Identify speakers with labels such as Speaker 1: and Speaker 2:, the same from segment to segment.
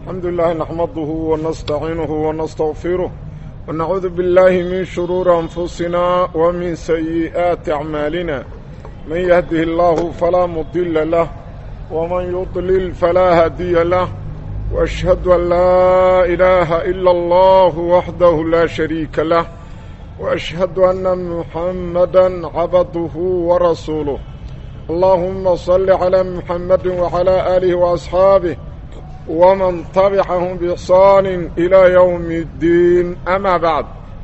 Speaker 1: الحمد لله نحمده ونستعينه ونستغفره ونعوذ بالله من شرور أنفسنا ومن سيئات أعمالنا من يهده الله فلا مضل له ومن يضلل فلا هادي له وأشهد أن لا إله إلا الله وحده لا شريك له وأشهد أن محمدا عبده ورسوله اللهم صل على محمد وعلى آله وأصحابه ومن تبعهم بإحسان إلى يوم الدين أما بعد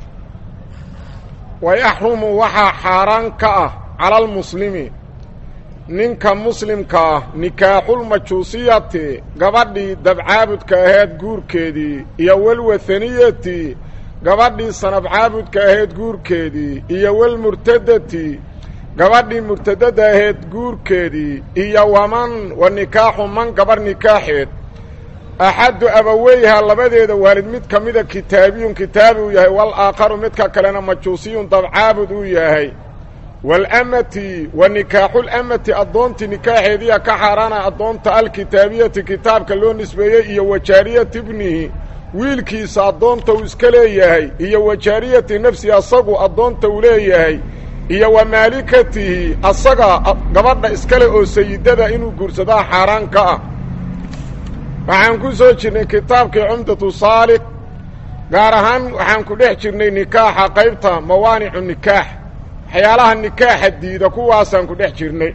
Speaker 1: ويحرم وحا حاران كأه على المسلمين ninka muslimka ah nikaaxulmajuusiyati gabadhii dabcaabudka ahayd guurkeedii iyo walwahaniyati gabadhii sanabcaabudka ahayd guurkeedii iyo walmurtadati gabadhii murtadada ahayd guurkeedii iyo waman wa nikaaxu man gabarh nikaaxeed axaddu abaweyha labadeeda waalid mid ka mida kitaabiyun kitaabi uu yahay wal aakharu midka kalena majuusiyun dabcaabud uu yahay walamati wa nikaaxulamati addoontii nikaaxeediya ka xaaraana addoonta alkitaabiyati kitaabka loo nisbeeyey iyo wajaariyati ibnihi wiilkiisa addoonta uu iska leeyahay iyo wajaariyati nafsihi asagu addoonta uu leeyahay iyo wa maalikatihi asaga gabadha iskale oo sayidada inuu guursadaa xaaraan ka ah waxaan ku soo jirnay kitaabkii cumdatu saalik gaar ahaan waxaan ku dhex jirnay nikaaxa qaybta mawaanicu nikaax waxyaalaha nikaaxa diida kuwaasaan ku dhex jirnay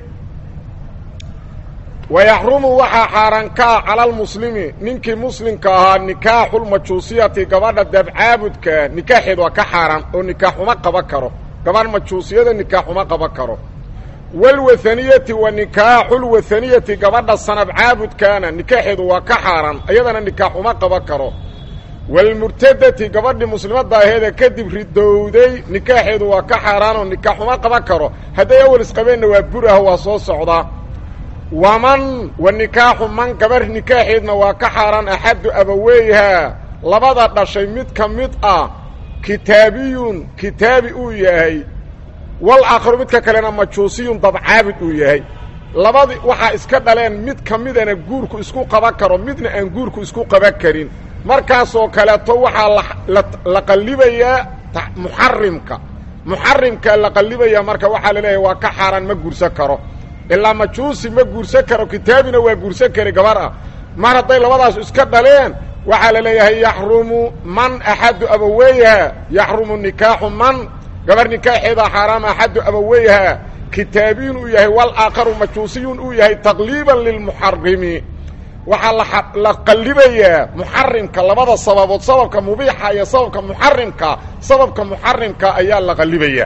Speaker 1: wayaxrumu waxaa xaaraan ka ah cala almuslimi ninkii muslimka ahaa nikaaxulmajuusiyati gabadha dabcaabudka nikaaxeed waa ka xaaraan oo nikaaxuma qaban karo gabadh majuusiyada nikaaxuma qaban karo walwahaniyati wa nikaaxulwahaniyati gabadha sanab caabudkaana nikaaxeedu waa ka xaaraan iyadana nikaaxuma qaban karo walmurtadati gabadhii muslimadda aheeda kadib ridowday nikaaxeedu waa ka xaaraan oo nikaaxuma qaban karo hadday awal isqabeenna waa buraha waa soo socdaa waman wa nikaaxu man gabarh nikaaxeedna waa ka xaaraan axaddu abaweyha labada dhashay mid ka mid ah kitaabiyun kitaabi uu yahay wal aakharu midka kalena majuusiyun dabcaabid uu yahay labadi waxaa iska dhaleen mid ka midana guurku isku qaban karo midna aan guurku isku qaban karin markaasoo kaleeto waxaa la qallibayaa muxarimka muxarimkaa la qallibayaa marka waxaa la leeyahay waa ka xaaraan ma guursan karo ilaa majuusi ma guursan karo kitaabina waa guursan kari gabar ah mar hadday labadaas iska dhaleen waxaa la leeyahay yaxrumu man axaddu abaweyha yaxrumu nikaaxu man gabar nikaaxeeda xaaraam axaddu abaweyha kitaabiyin uu yahay wal aakharu majuusiyun uu yahay taqliiban lilmuxarimi waxaa la qallibayaa muxarimka labada sababood sababka mubiixa iyo sababka muxarimka sababka muxarimka ayaa la qallibayaa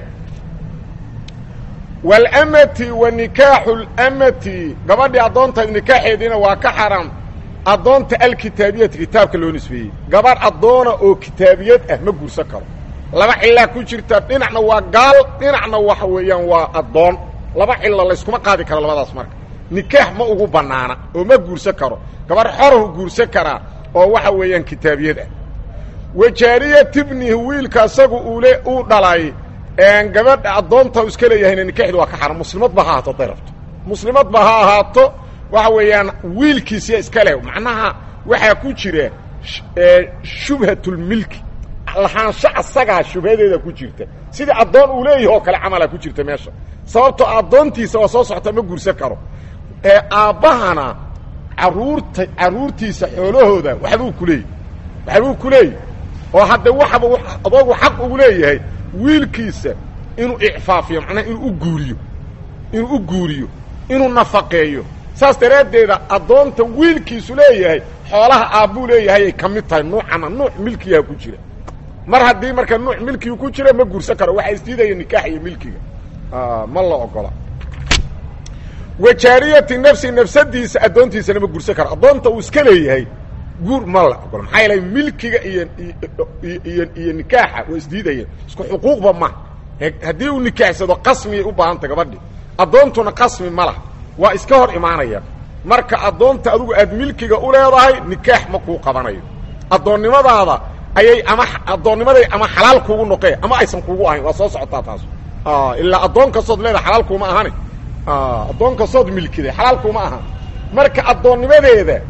Speaker 1: walamati wa nikaaxu lamati gabadhii addoonta nikaaxeediina waa ka xaram addoonta alkitaabiyati kitaabka loo nisbeeyey gabarh addoona oo kitaabiyad ah ma guursan karo laba cilaa ku jirta dhinacna waa gaal dhinacna waxa weeyaan waa addoon laba cilo layskuma qaadi karo labadaas marka nikaax ma ugu bannaana oo ma guursan karo gabarh xorahu guursan karaa oo waxa weeyaan kitaabiyad ah wajaariyat ibnihi wiilka asagu uule uu dhalay gabadha addoonta u iska leeyahayna nikaaxdu waa ka xaran muslimadba ha ahaato hadday rabto muslimadba ha ahaato waxa weeyaan wiilkiisiya iska leh macnaha waxaa ku jira shubhatulmilki lahaansho asagaa shubhadeeda ku jirta sidii addoon uu leeyahi oo kale camala ku jirta meesha sababtoo addoontiisa oo soo socota ma guursan karo ee aabbahana caruurta carruurtiisa xoolahooda waxbuu ku leeyahy waxbuu ku leeyahy oo hadde waxaba adoogu xaq ugu leeyahay wiilkiisa inuu icfaafiyo macnaha inuu u guuriyo inuu u guuriyo inuu nafaqeeyo saas daraaddeeda addoonta wiilkiisu leeyahay xoolaha aabbuu leeyahay ay ka mid tahay nuucana nuuc milkiyaha ku jira mar haddii marka nuuc milkiga ku jira ma guursan karo waxaa isdiidaya nikaax iyo milkiga ma la ogola wajaariyati nafsi nafsadiisa addoontiisana ma guursan karo addoonta uu iska leeyahay guur ma la ogola maxaa yeelay milkiga iyo iyo iyo nikaaxa waa isdiidaya isku xuquuqba ma haddii uu nikaaxsado qasmiyay u baahantay gabadhi addoontuna qasmi ma lah waa iska hor imaanaya marka addoonta adigu aad milkiga u leedahay nikaax ma kuu qabanayo addoonnimadaada ayay ama addoonnimaday ama xalaal kuugu noqee ama aysan kuugu ahayn waa soo socotaa taas ilaa addoon kastood leedahay xalaal kuuma ahani addoon kastood milkiday xalaal kuuma ahan marka addoonnimadeeda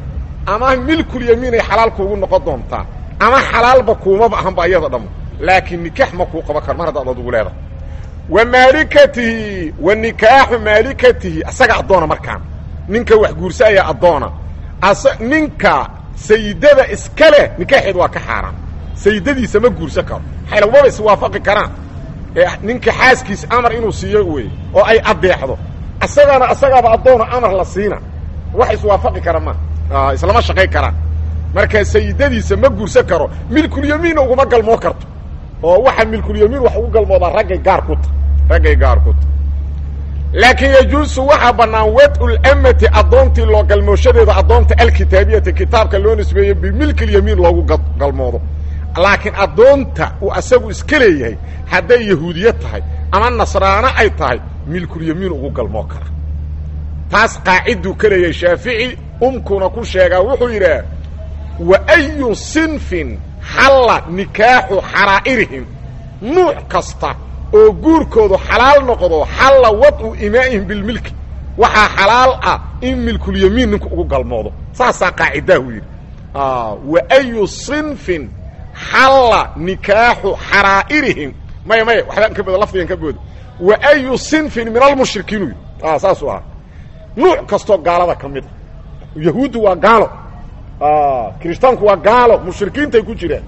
Speaker 1: ama milkulyamiin ay xalaal kuugu noqon doontaa ama xalaalba kuumaba ahanba iyada dhammo laakiin nikaax ma kuu qaban karo mar haddaad adugu leedahay wa maalikatihi wa nikaaxu maalikatihi asaga addoona markaan ninka wax guursa ayaa addoona as ninka sayidada iska leh nikaaxeed waa ka xaaraan sayidadiisa ma guursan karo maxayla umaba iswaafaqi karaan ee ninka xaaskiisa amar inuu siiyo wey oo ay addeexdo asagaana asagaaba addoona amar la siina wax iswaafaqi kara ma islama shaqay karaan marka sayidadiisa ma guursan karo milkulyamiinna uguma galmoo karto oo waxa milkulyamiin wax ugu galmoodaa raggay gaar ku ta raggay gaar ku ta laakiin yajuusu waxaa bannaan wad'ulamati addoontii loo galmooshadeeda addoonta alkitaabiyati kitaabka loo nisbeeyo bimilkilyamiin loogu galmoodo laakiin addoonta uu asagu iska leeyahay hadday yahuudiye tahay ama nasraano ay tahay milkulyamiin ugu galmoo kara taas qaaciduu ka leeyahay shaafici umkuna ku sheegaa wuxuu yidhaah wa ayu sinfin xalla nikaaxu xaraa'irihim nuuc kasta oo guurkoodu xalaal noqdo xalla wad'u imaa'ihim bilmilki waxaa xalaal ah in milkulyamiin ninku ugu galmoodo saasaa qaacidahu yidhi wa ayu sinfin xalla nikaaxu xaraa'irihim maya maya waxbaan ka booda lafdigan ka booda wa ayu sinfin min almushrikiin u yidhi saasuu ahaa nuuc kastoo gaalada ka mid a yahuuddu waa gaalo kirishtaanku waa gaalo mushrikiintay ku jiraan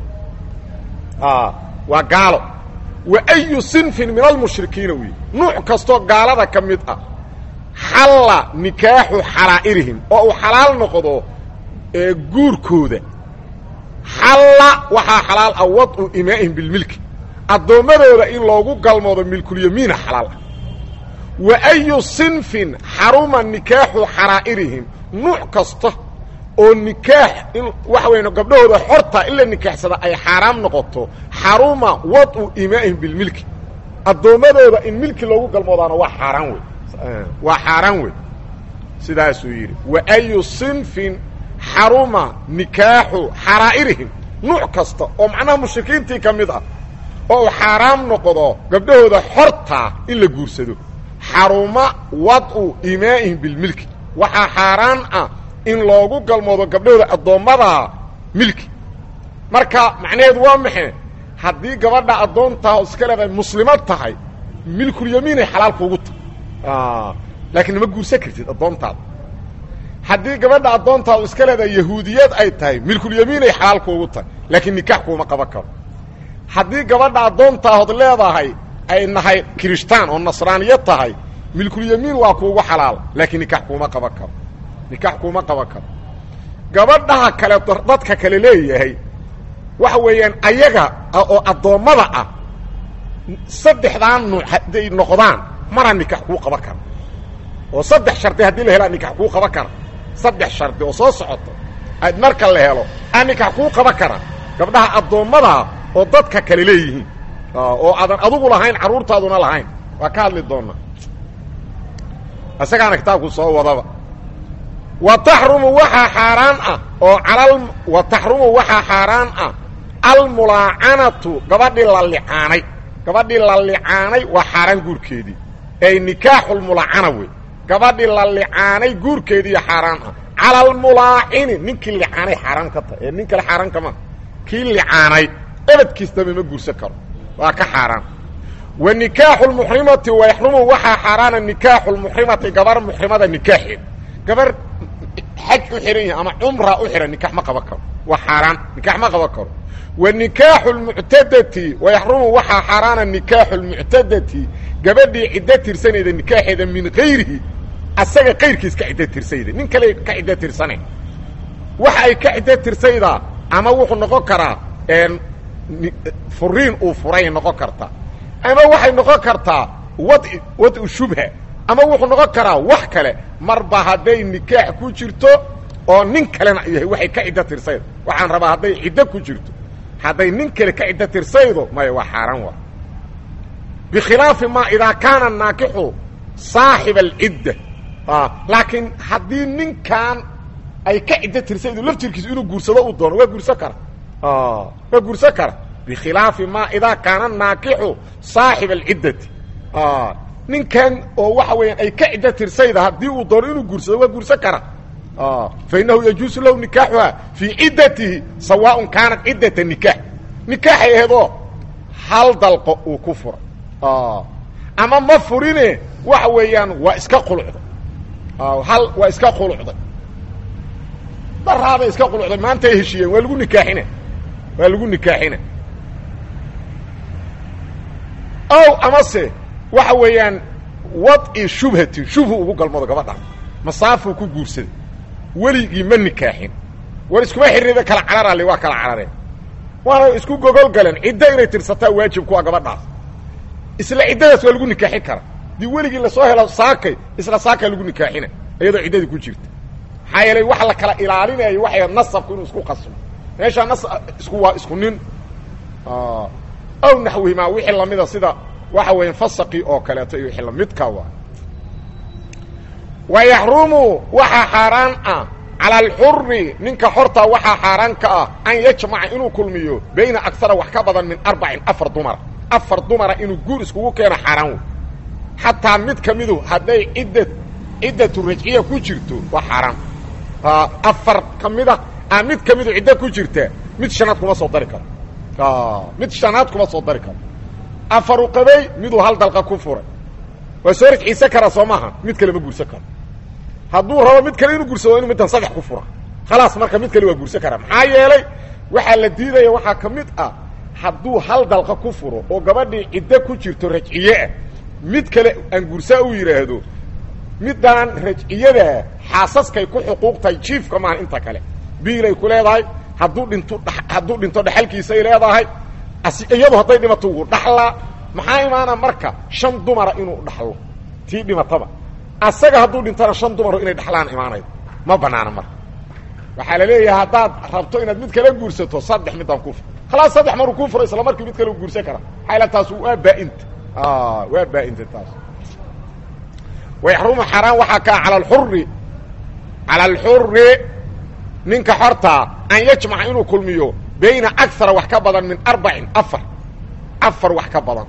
Speaker 1: waa gaalo wa ayu sinfin min almushrikiina wey nuuc kastoo gaalada ka mid ah xalla nikaaxu xaraa'irihim oo uu xalaal noqdo guurkooda xalla waxaa xalaal ah wad'u imaa'ihim bilmilki addoommadooda in loogu galmoodo milkulyamiina xalaal ah wa ayu sinfin xaruma nikaaxu xaraa'irihim nuuc kasta oo nikaax in waxa weyn gabdhahooda xorta in la nikaaxsada ay xaaraam noqoto xaruma wad'u imaa'ihim bilmilki addoommadooda in milki loogu galmoodaana waa xaaraan wey waa xaaraan wey sidaasuu yidhi wa ayu sinfin xaruma nikaaxu xaraa'irihim nuuc kasta oo macnaha mushrikiintii ka mid ah oo uu xaaraam noqdo gabdhahooda xortaa in la guursado xaruma wad'u imaa'ihim bilmilki waxaa xaaraan ah in loogu galmoodo gabdhahooda addoommada milki marka macnaheedu waa maxe haddii gabadha addoontaa iska leedahay muslimad tahay milkulyamiinay xalaal kuugu tahay laakiin nama guursan kartid addoontaada haddii gabadha addoontaadu iska leedahay yahuudiyad ay tahay milkulyamiinay xalaal kuugu tahay laakiin nikaax kuuma qaban karo haddii gabadha addoontaahood leedahay ay nahay kirishtaan oo nasraaniyad tahay milkulyamiin waa kuugu xalaal laakiin nikaax kuuma qaban karo nikaax kuuma qaban karo gabadhaha kale dadka kale leeyahay waxa weeyaan ayaga oo addoommada ah saddexdaan nuuc hadday noqdaan mara nikaax kuu qaban kara oo saddex shardi haddii la helaa nikaax kuu qaban kara saddex shardi oo soo socoto aad marka la helo aa nikaax kuu qaban kara gabdhaha addoommadaa oo dadka kale leeyihiin oo aadan adugu lahayn carruurtaaduna lahayn waa ka hadli doonaa isagaana kitaabku soo wadaba wa taxrumu waxaa xaaraan ah oo alal wa taxrumu waxaa xaaraan ah almulaacanatu gabadhii la licaanay gabadhii la licaanay waa xaaraan guurkeedii ay nikaaxulmulaacana wey gabadhii la licaanay guurkeediiyo xaaraan ah cala almulaacini ninkii licaanay xaaraan ka tahay ee nin kale xaaraan kama kii licaanay ebadkiisdaba ma guursan karo waa ka xaaraan wa nikaaxu lmuxrimati wa yaxrumu waxaa xaaraana nikaaxu lmuxrimati gabar muxrimada nikaaxeed gabar xaj u xihan yahay ama cumra u xihan nikax ma qaban karo waa xaaraan nikax ma qaban karo wa nikaaxu lmuctadati wa yaxrumu waxaa xaaraana nikaaxu lmuctadati gabadhii ciddo tirsanayda nikaaxeeda min kayrihi asaga kayrkiis ka ciddo tirsayda nin kale ka ciddo tirsane waxa ay ka ciddo tirsaydaa ama wuxuu noqon karaa furiin uu furay noqon karta ama waxay noqon kartaa wad wad-u shubha ama wuxuu noqon karaa wax kale marba hadday nikaax ku jirto oo nin kalena yahay waxay ka ciddo tirsaydo waxaan rabaa hadday ciddo ku jirto hadday nin kale ka ciddo tirsaydo maya waa xaaraan waa bikhilaafi ma idaa kaana naakixu saaxiba alcidda laakiin haddii ninkan ay ka ciddo tirsaydo laftirkiisu inuu guursado uu doono waa guursan kara waa guursan kara bikhilaafi ma idaa kaana naakixu saaxiba alciddati ninkan oo waxa weeyaan ay ka ciddo tirsayda haddii uu doono inuu guursado waa guursan kara fa inahu yajuusu lahu nikaaxuha fii ciddatihi sawaaءun kaanat ciddata nikaax nikaaxay aheedoo hal dalqo uu ku fura ama ma furine waxa weeyaan waa iska qulucday hal waa iska qulucday daraaday iska qulucday maanta ay heshiiyeen waa lagu nikaaxina waa lagu nikaaxina ow amase waxa weeyaan wadci shubhatin shubhu ugu galmoodo gabadhan masaafuu ku guursaday weligii ma nikaaxin war iskuma xiriida kala cararale waa kala carareen waana isku gogol galeen ciddo inay tirsataa waajib kuwa gabadhaas isla ciddadaas waa lagu nikaaxin karaa dii weligii lasoo helo saakay isla saakaa lagu nikaaxina iyadoo ciddadii ku jirta maxaa yeelay waxa la kala ilaalinayo waxay nasabku inuu isku qasmo meeshaa nas isku waa isku nin aw naxwihimaa wixii lamida sida waxa weya fasaqii oo kaleeto iyo wixii lamidka waa wa yaxrumu waxaa xaaraan ah cala alxuri ninka xortaa waxaa xaaraan ka ah an yajmaca inuu kulmiyo bayna agsara wax ka badan min arbacin afar dumara afar dumara inuu guur iskugu keeno xaaraan wey xataa mid ka midu hadday cidda ciddatu rajciya ku jirto waa xaaraan afar ka mida a mid ka midu ciddo ku jirta mid shanaad kuma soo dari karo mid shanaad kuma soo dari karo afaru qabay miduu hal dalqa ku furay waa soo rajciisan karaa soo maaha mid kale ma guursan karo hadduu rabo mid kale inuu guursado inu middan saddex ku fura khalaas marka mid kale waa guursan karaa maxaa yeelay waxaa la diidaya waxaa ka mid ah hadduu hal dalqa ku furo oo gabadhii ciddo ku jirto rajciye ah mid kale aan guursaa u yidhaahdo middaan rajciyadaa xaasaskay ku xuquuqtahay jiifka maaha inta kale biilay ku leedahay hadduu dhinto hadduu dhinto dhexalkiisay leedahay iyadu hadday dhimato wuu dhaxlaa maxaa imaana marka shan dumara inuu dhaxlo tii dhimataba asaga hadduu dhintona shan dumaro inay dhaxlaan imaanaydo ma banaana marka waxaa la leeyahay haddaad rabto inaad mid kala guursato saddex midaan ku fur khalaas saddex maruu kuu furo isla markii mid kale u guursan kara maxaa ila taas waa baa-inta waa baa-inta taas wayaxrumu xaaraan waxaa kaa cala alxuri cala alxuri ninka xortaa an yajmaca inuu kulmiyo bayna akara wax ka badan min arbacin afar afar wax ka badan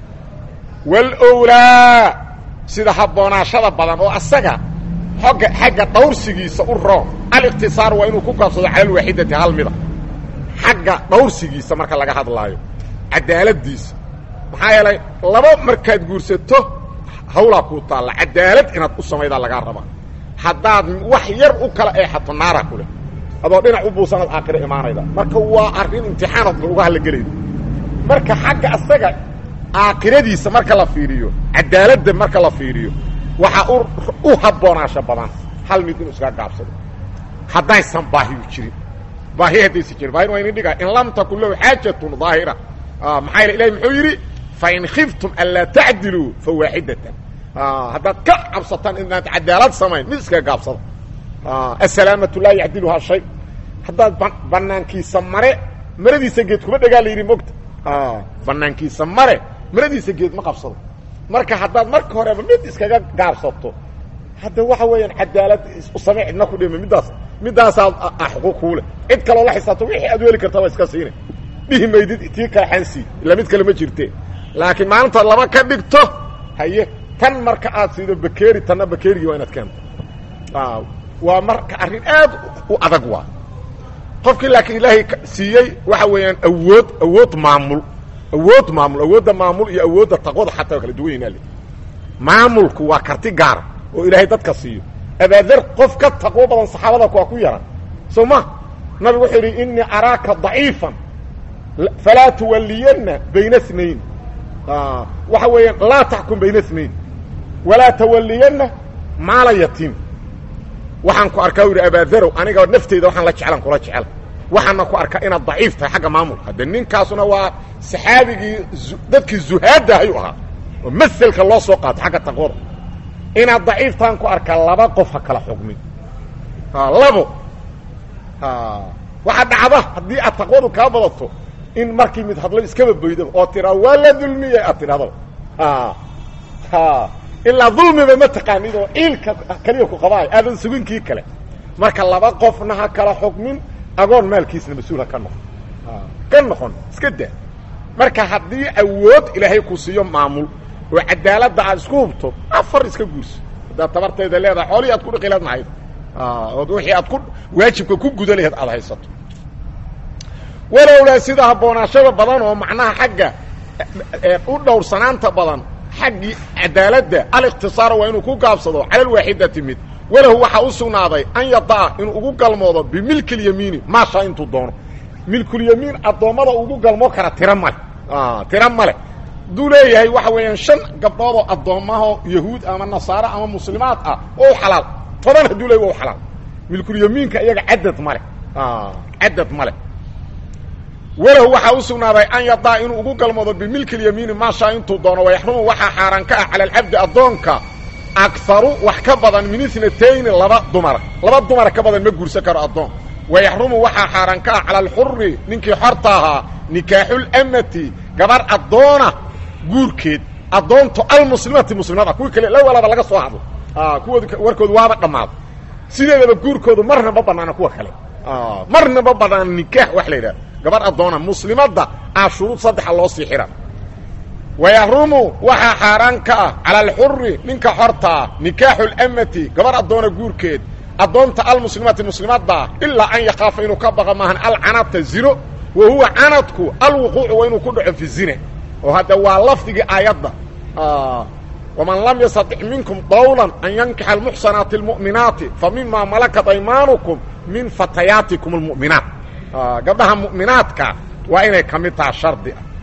Speaker 1: walowlaa sida habboonaashada badan oo asaga xogga xagga dhawrsigiisa u roon aliqtisaar waa inuu ku gaabsado cala alwaaxidati hal mida xagga dhawrsigiisa marka laga hadlaayo cadaaladiisa maxaa yeelay laba markaad guursato hawlaa kuu taalla cadaalad inaad u samaydaa lagaa rabaa haddaad wax yar u kala eexato naara ku leh adoo dhinac u buusanaad aakhiro imaanayda marka waa arrin imtixaanood uga hadlagelayda marka xagga asaga aakhiradiisa marka la fiiriyo cadaaladda marka la fiiriyo waxaa u habboonaasho badan hal mid inuu iskaga gaabsado haddaysan baahiyu jirin baahi haddaysan jirin baahina waa inin dhigaa in lam takun lahu xaajatun daahira maxaa yele ilahi muxuu yidhi fain khiftum anlaa tacdiluu fa waaxidatan haddaad ka cabsataan inaad cadaalad samayn mid iskaga gaabsada asalaamatu laa yacdiluhaa shay haddaad banaankiisa mare maradiisa geed kuma dhagaa la yidhi mogta banaankiisa mare maradiisa geed ma qabsado marka haddaad marka horeba mid iskaga gaabsato hadda waxa weeyaan cadaalad samey cidna ku dhima middaas middaasaad xuquuq kuuleh cid kaloo la xisaabto wixii aad weeli kartaa waa iska siina dhihi maydid tii kale xansii ila mid kale ma jirte laakiin maalintaad laba ka dhigto haye tan marka aad siido bakeeri tanna bakeerigii waa inaad keento waa marka arrin aad u adag waa qofkii laakiin ilaahay siiyey waxa weeyaan awood awood maamul awood maamul awoodda maamul iyo awoodda taqwada xataa waa kala duwan yahin ale maamulku waa karti gaara oo ilaahay dadka siiyo abaadar qof ka taqwo badan saxaabada waa ku yaran soo ma nabigu wuxuu yidhi inii araaka daciifan falaa tuwaliyanna bayna snayn waxa weeyaan laa taxkum bayna snayn walaa tawaliyanna maala yatiim waxaan ku arkaa u yidhi abaadarow aniga nafteyda waxaan la jeclan kula jecel waxaana ku arkaa inaad daciif tahay xagga maamulka hadde ninkaasuna waa saxaabigii dadkii zuhaadda ayuu ahaa oo maselka loo soo qaato xagga taqwada inaad daciif tahan ku arkaa laba qof ha kala xugmin labo waxaa dhacda haddii aad taqwadu kaa badato in markii mid hadlo iskaba boydaba oo tiraa waa la dulmiya aad tidhahdaba ilaa dulmiba ma taqaanid oo ciilka keliya ku qabaayo aadan sugin kii kale marka laba qofna ha kala xukmin agoon maalkiisna mas-uul ha ka noqon ka noqon iska daa marka haddii awood ilaahay ku siiyo maamul oo cadaaladda aad isku hubto afar iska guurso haddaad tabarteeda leedahay xoolihii aad ku dhiqilaad mahayd ood wixii aad ku waajibka ku guda laheed aad haysato walowlaa sida habboonaashada badan oo macnaha xagga u dhowrsanaanta badan xaggii cadaaladda alikhtisaara waa inuu ku gaabsado cala alwaaxidati mid walahu waxaa u sugnaaday an yadaa inuu ugu galmoodo bimilki اlyamiini maashaa intuu doono milkulyamiin addoommada ugu galmoo kara tiro male tiro male hadduu leeyahay waxa weeyaan shan gabdhood oo addoommaho yahuud ama nasaare ama muslimaad ah oo xalaal toban hadduu leey wa xalaal milkulyamiinka iyaga cadad male cadad male walahu waxaa u sugnaaday an yadaa inuu ugu galmoodo bimilki اlyamiini maashaa intuu doono wayaxrumu waxaa xaaraan ka ah cala alcabdi addoonka akaru wax ka badan min inatayni laba dumara laba dumara ka badan ma guursan karo addoon wayaxrumu waxaa xaaraan ka ah cala alxuri ninkii xorta ahaa nikaaxulamati gabar addoona guurkeed addoonto almuslimati muslimada kuwii kale la walaba laga soo hadlo kuwood warkoodu waaba dhammaado sideedaba guurkoodu marna ma banaana kuwa kale marna ma banaana nikaax wax la yidhaha gabar addoona muslimadda aa shuruud saddexa loo sii xira wayaxrumu waxaa xaaraan ka ah cala alxuri ninka xortaa nikaaxu lamati gabar addoona guurkeed addoonta almuslimati muslimadda ilaa an yakaafa inuu ka baqa maahan alcanata zino wa huwa canadku alwuquucu waa inuu ku dhaco fi zina oo hadda waa lafdigii aayadda waman lam yastatic minkum dawlan an yankixa almuxsanaati almu'minaati fa mima malakat aymaanukum min fatayaatikum almu'minaat gabdhaha mu'minaadka waa inay ka mid taha shardi ah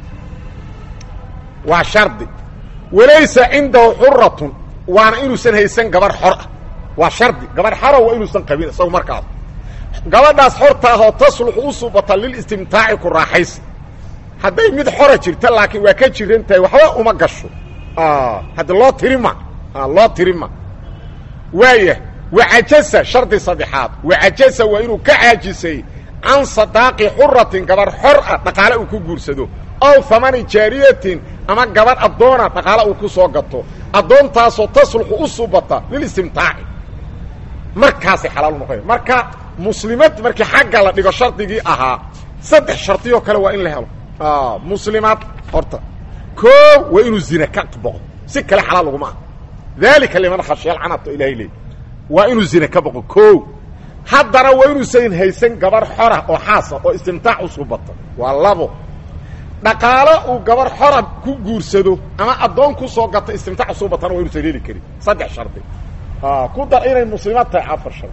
Speaker 1: waa shardi walaysa cindahu xuratun waana inuusan haysan gabar xor ah waa shardi gabar xoro waa inuusan qabin isagu markaas gabadhaas xortaahoo tasluxu u subata lilistimtaaci ku raaxaysi hadday mid xora jirta laakiin waa ka jiran tahay waxba uma gasho hadda loo tirima loo tirima waaya wacajasa shardi saddexaad wacajasa waa inuu ka caajisay can sadaaqi xuratin gabar xor ah dhaqaale uu ku guursado ow famani jaariyatin ama gabadh addoona dhaqaale uu ku soo gato addoontaasoo tasluxu u subata lilistimtaaci markaasay xalaal u noqoya marka muslimad markii xagga la dhigo shardigii ahaa saddex shardiyoo kale waa in la helo muslimaad horta koo waa inuu zina ka boqo si kale xalaal laguma ah daalika liman khashiyal canabta ilahay leey waa inuu zina ka boqo koo haddana waa inuusan haysan gabar xora oo xaasa oo istimtaac u subata waa labo dhaqaalo uu gabar xora ku guursado ama addoon ku soo gato istimtaac usubatana waa inuusan heli karin saddex shardi ku dar inay muslimaad tahay afar shardi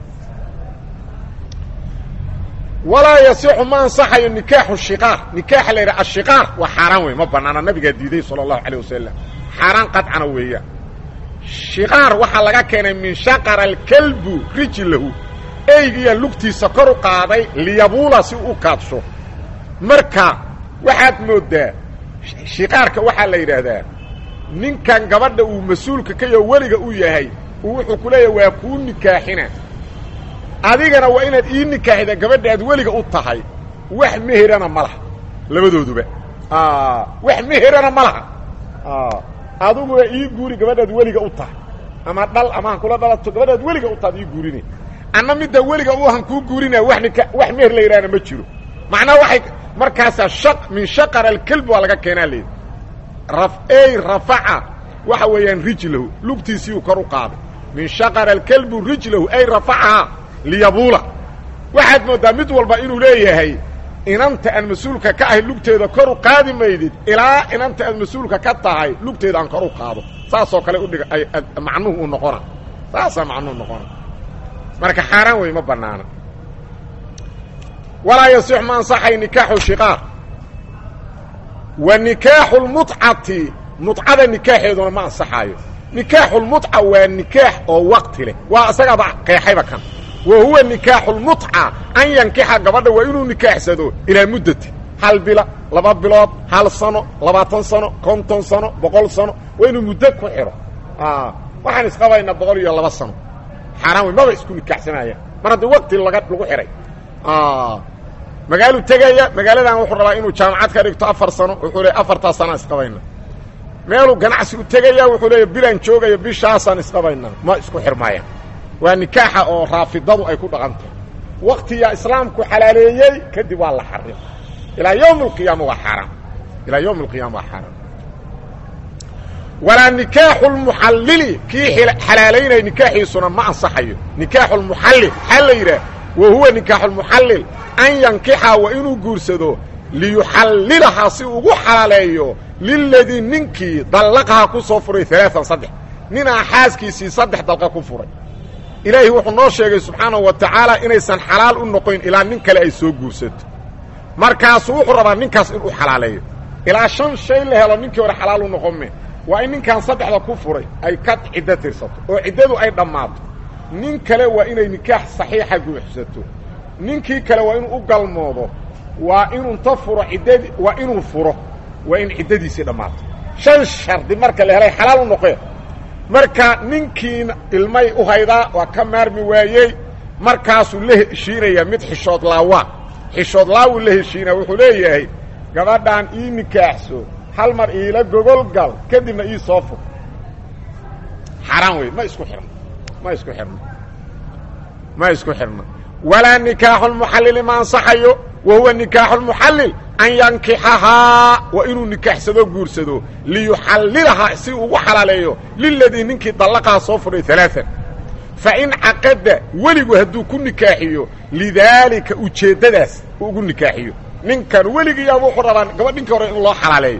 Speaker 1: walaa yasixu ma ansaxayo nikaaxu shiqaar nikaaxa la yidhaha ashiqaar waa xaaraan wey ma banaana nabigaa diiday sala allahu alayh wasalam xaaraan qadcana weeyaan shiqaar waxaa laga keenay min shaqara alkalbu rijlahu eygiyaa lugtiisa kor u qaaday liyabuula si u kaadsho marka waxaad mooddaa shiqaarka waxaa la yidhaahdaa ninkan gabadha uu mas-uulka ka yaho weliga u yahay uu wuxuu ku leeyahay waa kuu nikaaxina adigana waa inaad ii nikaaxida gabadha aad weliga u tahay wax meherana ma laha labadooduba wax meherana ma laha adiguna ii guuri gabadhaad weliga u tahay ama dhal ama han kula dhalato gabadhaad weliga u tahaad ii guurinay anna midda weliga u han kuu guurinaya wa nika wax meher la yidhahna ma jiro macnaha waxay markaasaa shaq min shaqar alkelb waa laga keenaa leedi rafey rafaca waxa weeyaan rijlahu lugtiisiiuu kor u qaaday min shaqar alkelbu rijlahu ay rafacahaa liyabuula waxaad mooddaa mid walba inuu leeyahay inanta aan mas-uulka ka ahay lugteeda kor u qaadi maydid ilaa inanta aad mas-uulka ka tahay lugteeda aan kor u qaado saasoo kale udhiga macnuhu u noqona saasaa macnuhu noqona marka xaaraan wey ma banaana walaa yasix ma ansaxay nikaaxu shiqaar wa nikaaxu lmutcati mutcada nikaaxeeduna ma ansaxaayo nikaaxu lmutca waa nikaax oo waqti leh waa isagaaba qeexayba kan wa huwa nikaaxu lmutca an yankixa gabadha waa inuu nikaaxsado ilaa muddati hal bila laba bilood hal sano labaatan sano konton sano boqol sano waa inuu muddo ku xidho waxaan isqabaynaa boqol iyo laba sano xaaraan wey maba isku nikaaxsanayaan mar haddii waqti laga lagu xidhay magaaluu tegaya magaaladan wuxuu rabaa inuu jaamacad ka dhigto afar sano wuxuu leey afartaa sanaa isqabayna meeluu ganacsi u tegaya wuxuu leeya bilaan joogaya bishaasaan isqabaynaa ma isku xirmaayaan waa nikaaxa oo raafidadu ay ku dhaqantahay waktiyaa islaamku xalaaleeyey kadib waa la xarim ilaa yowm alqiyaama waa xaaraam ilaa yowm alqiyaama waa xaaraam walaa nikaaxu lmuxallili kii xalaalaynaya nikaaxiisuna ma ansaxayo nikaaxu lmuxallil maxaa la yidhaah wa huwa nikaaxu lmuxallil an yankixa waa inuu guursado liyuxallilahaa si ugu xalaaleeyo liladii ninkii dallaqaha ku soo furay alaaan saddex ninaa xaaskiisii saddex dalqa ku furay ilaahi wuxuu noo sheegay subxaanahu wa tacaala inaysan xalaal u noqoyn ilaa nin kale ay soo guursato markaasuu wuxuu rabaa ninkaas inuu xalaaleeyo ilaa shan shay la helo ninkii hore xalaal u noqome waa in ninkan saddexda ku furay ay ka ciddo tirsato oo ciddadu ay dhammaato nin kale waa inay nikaax saxiixa guuxsato ninkii kale waa inuu u galmoodo waa inuu ta furo ciddadii waa inuu furo waa in ciddadiisii dhammaato shan shardi marka la helay xalaal u noqee marka ninkiina ilmay u haydaa waa ka maarmi waayey markaasuu la heshiinayaa mid xishood laawaa xishood laawuu la heshiinaya wuxuu leeyahay gabadhaan ii nikaaxso hal mar iila gogol gal kadibna ii soo fur xaaraan wey ma isku xirno ma isku xirno ma isku xirno walaa nikaaxu lmuxallili ma ansaxayo wa huwa nikaaxu lmuxallil an yankixahaa waa inuu nikaaxsado guursado liyuxallilahaa si ugu xalaaleeyo liladii ninkii dallaqaha soo furay alaaan fain caqada weligu hadduu ku nikaaxiyo lidaalika ujeeddadaas uu ugu nikaaxiyo ninkan weligiiyaaba wuxuu rabaa gabadh ninkii hore in loo xalaaleeyo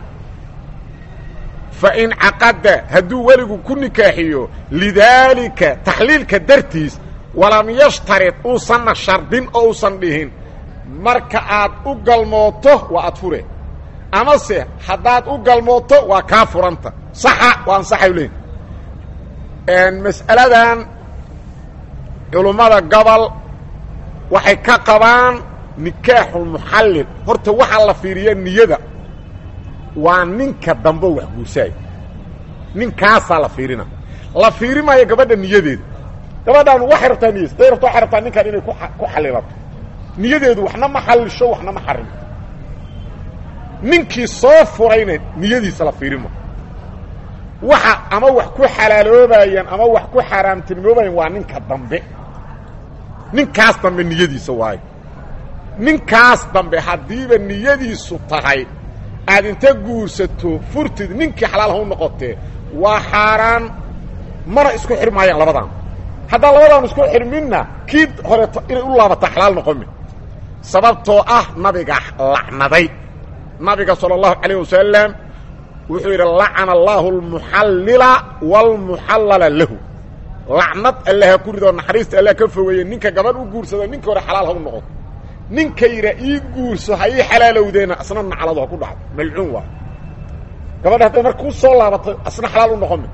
Speaker 1: fain caqada hadduu weligu ku nikaaxiyo lidaalika taxliilka dartiis walam yashtarid uusanna shardin oo uusan dhihin marka aad u galmooto waa aad fure amase haddaad u galmooto waa kaa furanta saxa waa ansaxay leeyiin mas'aladan culummada gobol waxay ka qabaan nikaaxulmuxallil horta waxaa la fiiriya niyada waa ninka dambe wax guursaaya ninkaasaa la fiirina la fiiri maayo gabadha niyadeeda gabadhaan waxay rabtaa niyas day rabta waxay rabtaa ninkan inay ku xalilato niyadeedu waxna ma xallisho waxna ma xarimo ninkii soo furayna niyadiisa la fiirima waxa ama wax ku xalaaloobayaan ama wax ku xaaraamtinimoobayaan waa ninka dambe ninkaas dambe niyadiisa waayo ninkaas dambe haddiiba niyadiisu tahay aad inta guursato furtid ninkii xalaal ha u noqotee waa xaaraan mana isku xirmaayaan labadan haddaan labadaan isku xirminna kii horeeto inay u laabata xalaal noqomi sababtoo ah nabiga lacnaday nabiga salى الlahu عalيه wasalam wuxuu yidhi lacana allahu اlmuxallila wاlmuxallala lahu lacnad alle ha ku ridoo naxariista alle ka fogeeye ninka gabadh u guursado ninka hore xalaal ha u noqoto ninka yidha ii guurso ha ii xalaalowdeena asna nacladu ha ku dhacdo malcuun waa gabadha hadday marka ku soo laabato asna xalaal u noqomi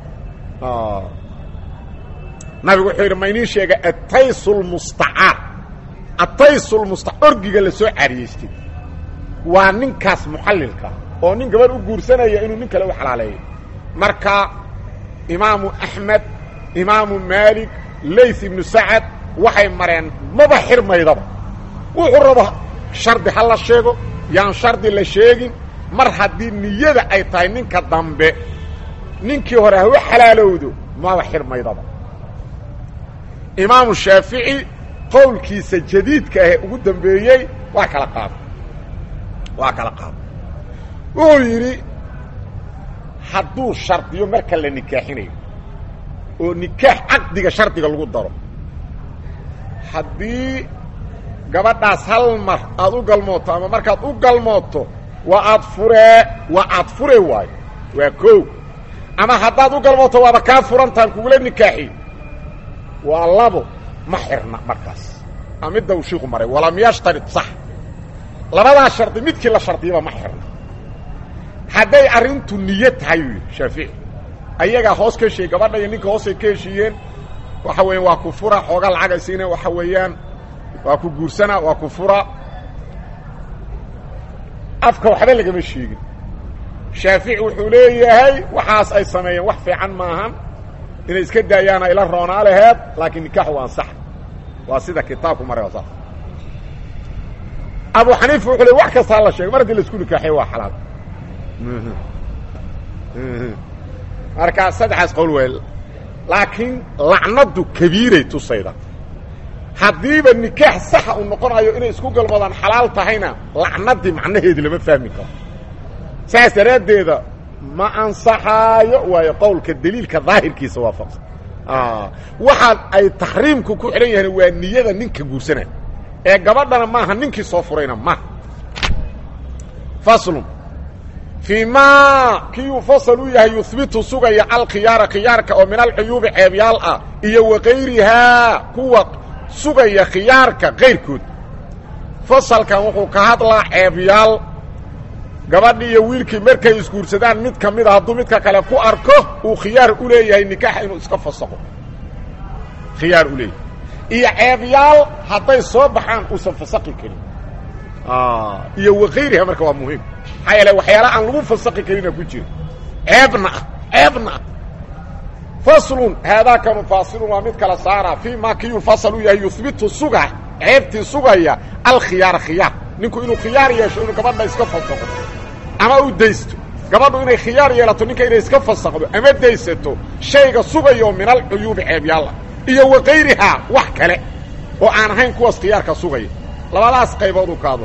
Speaker 1: nabigu wuxuu yidhi ma inii sheega ataysu lmustacaar ataysu lmusta orgiga la soo caariyeystay waa ninkaas muxallilka oo nin gabadh u guursanaya inuu nin kale u xalaaleeyo marka imaamu axmed imaamu maalik lays ibnu sacad waxay mareen maba xirmaydaba wuxuu rabo shardi ha la sheego yaan shardi la sheegin mar haddii niyada ay tahay ninka dambe ninkii hore ha u xalaalowdo maba xirmaydaba imaamu shaafici qowlkiisa jadiidka ahee ugu dambeeyey waa kala qaada waa kala qaada wuxuu yidhi hadduu shardiyo marka la nikaaxinayo oo nikaax caqdiga shardiga lagu daro haddii gabadhaas hal mar aad u galmooto ama markaad u galmooto waa aad furee waa aad fure waayo waa koow ama haddaad u galmooto waaba kaa furantaan kugula nikaaxi waa labo ma xirna markaas a midda uu shiiku maray walam yashtarid sax labadaa shardi midkii la shardiyaba ma xirna hadday arrintu niyo tahay uu yidhi shaafici ayagaa hoos ka heshiiyey gabadha iyo ninka hoosay ka heshiiyeen waxa weeyaan waa ku fura xooga lacag ay siina waxa weeyaan waa ku guursana waa ku fura afka waxba lagama sheegin shaafici wuxuu leeyahay waxaas ay sameeyeen wax fiican maahan inay iska daayaana ila roonaa laheed laakiin nikaaxu waa ansax waa sida kitaabku maray waa saas abu xaniifa wuxuu le wax kastaa la sheegay mar haddii laisku nikaaxiyo waa xalaal markaa saddexaas qowl wey laakiin lacnadu kabiiray tusayda haddiiba nikaax saxa uu noqonayo inay isku galmoodaan xalaal tahayna lacnadii macnaheedi lama fahmi karo saas daraaddeeda ma ansaxaayo waayo qowlka daliilka daahirkiisa waafaqsan waxa ay taxriimku ku xidhan yahan waa niyada ninka guursanaya ee gabadhana maaha ninkii soo furayna maaha faslun fii ma kii uu fasal u yahay yuhbitu sugaya alkhiyaara khiyaarka oo min alcuyuubi ceebyaal ah iyo wakayrihaa kuwa sugaya khiyaarka kayrkood fasalkan wuxuu ka hadlaa ceebyaal gabadhi iyo wiilkii markay isguursadaan mid ka mida hadduu midka kale ku arko uu khiyaar u leeyahay nikaaxa inuu iska fasaqo khiyaar u leeyahay iyo ceebyaal hadday soo baxaan uusan fasaqi karin iyo wakayriha marka waa muhiim maxaa yeele waxyaala aan lagu fasaqi karina ku jira ceebna ah ceebna ah faslun haadaakanu faasilun waa mid kala saara fii ma kiyuu fasal u yahay yuhbitu suga ceebtii sugaya alkhiyaara khiyaar ninku inuu khiyaar yeesho inuu gabadha iska fasaqo ama u daysto gabadhu inay khiyaar yeelato ninka inay iska fasaqdo ama daysato shayga sugayo min alcuyuubi ceebyaalla iyo wakayrihaa wax kale oo aan ahayn kuwaas khiyaarka sugaya labadaas qaybood u kaadla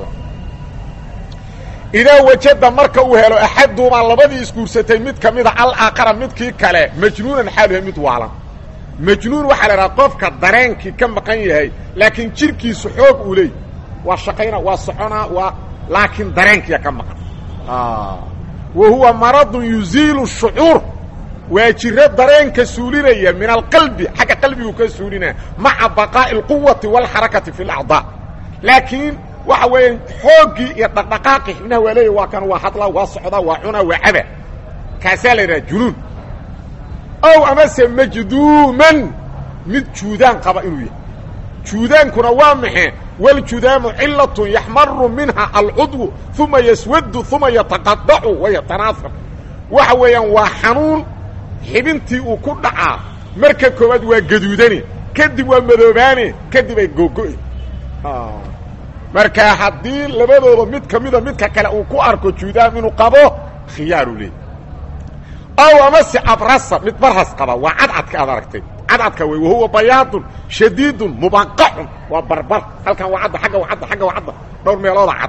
Speaker 1: idaa wajada marka uu helo axaduhumaa labadii isguursatay mid ka mida alaakara midkii kale majnuunan xaaluha mid waalan majnuun waxaa la idhaha qofka dareenkii ka maqan yahay laakiin jirkiisu xoog uu leey waa shaqayna waa soconaa waa laakiin dareenkiya ka maqan wa huwa maradun yuziilu shucuur waa jiro dareenka suulinaya min alqalbi xagga qalbigu ka suulinaya maca baqaa'i alquwati waalxarakati fi alacdaa laakiin waxa weeyaan xooggii iyo dhaqdhaqaaqi xibnaha waa leeya waa kan waa hadlaa waa socdaa waa cunaa waa caba kaasaa la yidhaha junuun ow amase majduuman mid juudaan qaba inuu yahay juudaankuna waa maxe waljudaamu cilatun yaxmaru minha alcudwu uma yaswadu uma yataqadacu wayatanaafar waxa weeyaan waa xanuun xibintii uu ku dhacaa marka koowaad waa gaduudane kadib waa madoobaane kadib ay googo'e marka haddii labadooda mid ka mida midka kale uu ku arko juudaam inuu qabo khiyaaru leey ow amase abrasa mid barhas qaba waa cadcadka aad aragtay cadcadka wey wahuwa bayaadun shadiidun mubaqacun waa barbar halkan waa cadda agga waa cadda agga waa cadda dhowr meelooda cad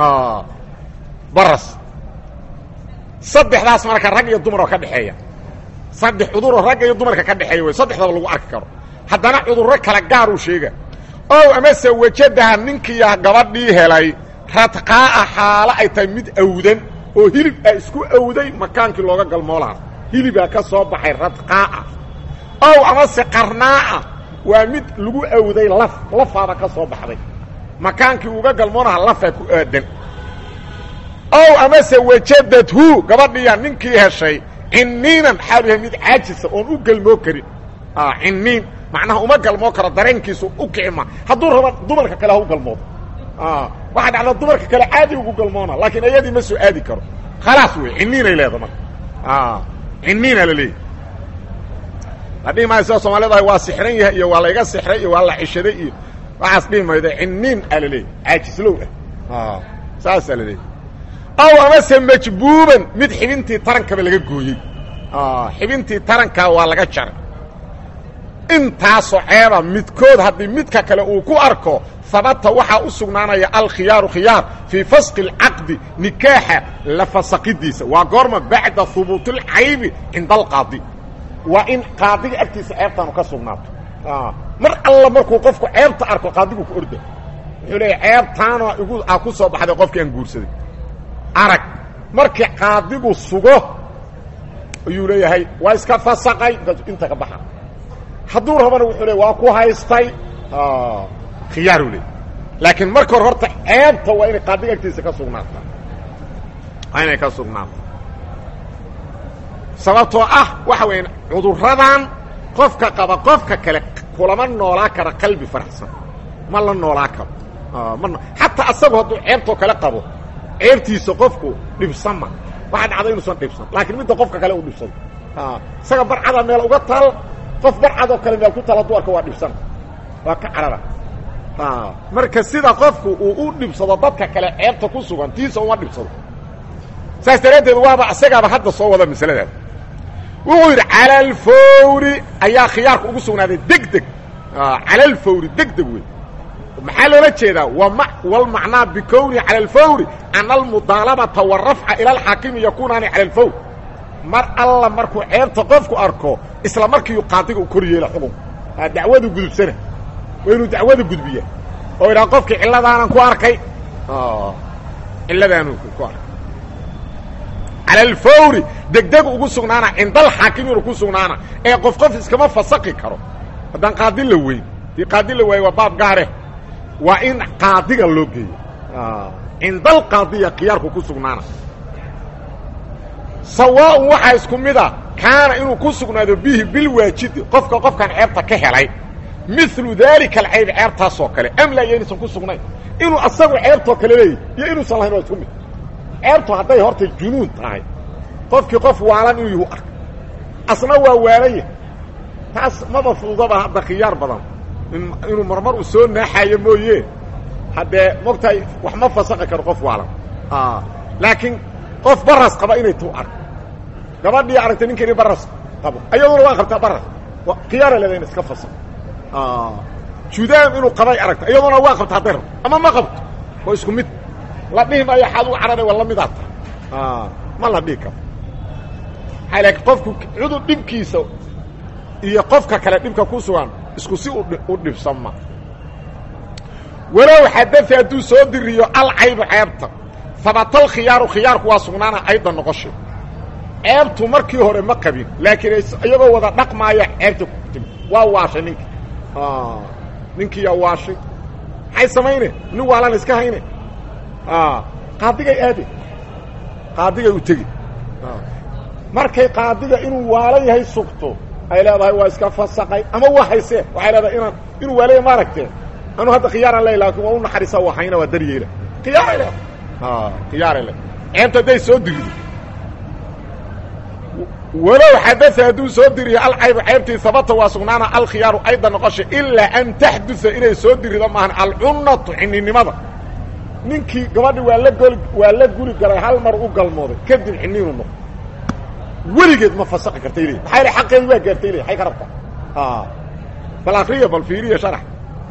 Speaker 1: baras saddexdaas marka rag iyo dumar oo ka dhexeeya saddex cuduroo ragga iyo dumarka ka dhexeeya wey saddexdaba lagu arki karo haddana cudurro kala gaar uu sheega ow amase wajadaha ninkiiya gabadhii helay radqaa'a xaalo ay tahay mid awdan oo hilib a isku awday makaankii looga galmoolaha hilibaa ka soo baxay radqaa'a ow amase qarnaa'a waa mid lagu awday laf lafaaba ka soo baxday makaankii uga galmoonaha lafaa ku aadan ow amase wajadadhu gabadhiiya ninkii heshay cinniinan xaalu yahay mid caajisa oon u galmoo karin cinniin macnaha uma galmoo karo dareenkiisu u kicima hadduu raba dumarka kale ha u galmoodo waxaa dhacda dumarka kale caadi ugu galmoona laakiin ayadii ma soo aadi karo khalaas wey cinniinay leeda marka cinniina la leeyahy la dhihi maayo sida soomaalida ah waa sixran yahay iyo waa layga sixray iyo waa la cishaday iyo waxaas dhihi mayda cinniin aa la leeyahy caajislow ah saasaa la leeyahy ow amase majbuuban mid xibintii tarankaba laga gooyey xibintii tarankaa waa laga jaray intaasoo ceeba midkood haddii midka kale uu ku arko habata waxaa u sugnaanaya alkhiyaaru khiyaar fii fasqi اlcaqdi nikaaxa la fasaqidiisa waa goorma bacda hubuuti اlcaybi cinda alqaadi waa in qaadiga agtiisa ceebtaanu ka sugnaato mar alla markuu qofku ceebta arko qaadigu ku orda wuxuu leeya ceebtaana igu a ku soo baxday qofkii aan guursaday arag markii qaadigu sugo ayuu leeyahay waa iska fasaqay inta ka baxa hadduu rabana wuxuu le waa ku haystay khiyaaru le laakiin marka hore horta ceebta waa inay qaadiga agtiisa ka sugnaata waa inay ka sugnaato sababtoo ah waxa weya cudurradan qofka qaba qofka kale kulama noolaa kara qalbi faraxsan ma la noolaa karo ma xataa asagu hadduu ceebtoo kale qabo ceebtiisa qofku dhibsama waxaa dhacda inuusan dhibsan laakiin midda qofka kale uu dhibsado isaga barcada meel uga taal qof barcadoo kale meel ku taal hadduu arko waa dhibsana waa ka carara marka sida qofku uu u dhibsado dadka kale ceebta ku sugan tiisa uma dhibsado saas daraaddeed waaba isagaaba hadda soo wada masaladaas wuxuu yidhi cala alfawri ayaa khiyaarka ugu sugnaaday deg deg cala alfawri deg deg wey maxaa loola jeedaa wlmacnaa bikownihi cala alfawri ana almudaalabata wاrafca ila alxaakimi yakunaani cala alfawr mar alla markuu ceebta qofku arko isla markiiu qaadiga u kor yeela xukunka dacwadu gudubsana waa inuu dacwada gudbiya oo idhaha qofkii cilladaanan ku arkay cilladaanu ku arkay cala alfawri degdeg ugu sugnaana cindalxaakimiinu ku sugnaana ee qof qof iskama fasaqi karo haddaan qaadi la weyn dii qaadi la waayo waa baab gaare waa in qaadiga loo geeyo cindalqaadiya khiyaarku ku sugnaana sawaaun waxaa isku mida kaana inuu ku sugnaado bihi bilwaajidi qofka qofkan ceebta ka helay milu daalika alcayb ceebtaasoo kale am laa iyo inuusan ku sugnayn inuu asagu ceebtoo kale leeyahy iyo inuusan lahayn waa isku mid ceebtu hadday horta junuun tahay qofkii qof waalan inuu yuhu arka asna waa waalaya taas maba fududaba hadda khiyaar badan inuu marmar uu soo naaxayo mooye haddee mogtahay wax ma fasaqi karo qof waalan laakiin qof baras qaba inay tu arko gabadhii aragtay ninkani baras qabo ayaduna waa qabtaa baras khiyaara leeda in iska fasaqo judaam inuu qabay aragta iyaduna waa qabta hadday rabto ama ma qabto waa isku mid la dhihi maayo xaad u carara waa la midaa ta ma la dhihi karo aa laakiin qofku cudur dhibkiisa iyo qofka kale dhibka ku sugan isku si u dhibsanma walow xadafi hadduu soo diriyo alcaybu ceebta habatal khiyaaru khiyaarku waa sugnaana ayda noqoshay ceebtu markii hore ma qabin laakiin iyagoo wada dhaqmaaya ceebta ku timi waa waashay ninki ninkiiyaa waashay maxay samayne nin waalan iska hayne qaadigay aade qaadigay u tegi markay qaadiga inuu waalan yahay sugto ay leedahay waa iska fasaqay ama waa haysee waxay leedahay inaan inuu waalaya ma aragteen anuu hadda khiyaaraan le laakin waa u naxariisa waa hayna waa daryeela khiyaaray le khiyaaray le ceebta hadday soo dirido walow xadaa hadduu soo diriyo alcaybu ceebtii habata waa sugnaana alkhiyaaru ayda noqosha ilaa an taxduثa inay soo dirido maahan alcunnatu xininimada ninkii gabadhi waa la gol waa la guri galay hal mar u galmooday kadib xiniinu noqo weligeed ma fasaqi kartay le maxaa yl xaqeedi waa gaartay le ay ka rabtaa bal akriya bal fiiriya sharax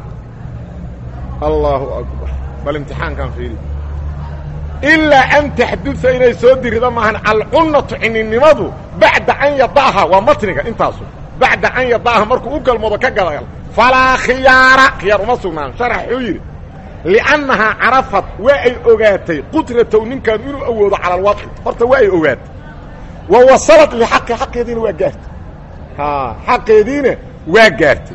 Speaker 1: allahu akbar bal imtixaankan fiiriya ilaa an taxduثa inay soo dirido maahan alcunnatu xininimadu bacda an yada'ha waa matniga intaasu bacda an yada'ha markuu u galmoodo ka gadagal falaa khiyaara khiyaar uma sugnaan sharax wuxuu yidhi liannahaa carafat waa ay ogaatay qudratow ninkan inuu awoodo cala alwadci horta waa ay ogaatay wa wasalat lixaqi xaqeediina waa gaartay xaqeediina waa gaartay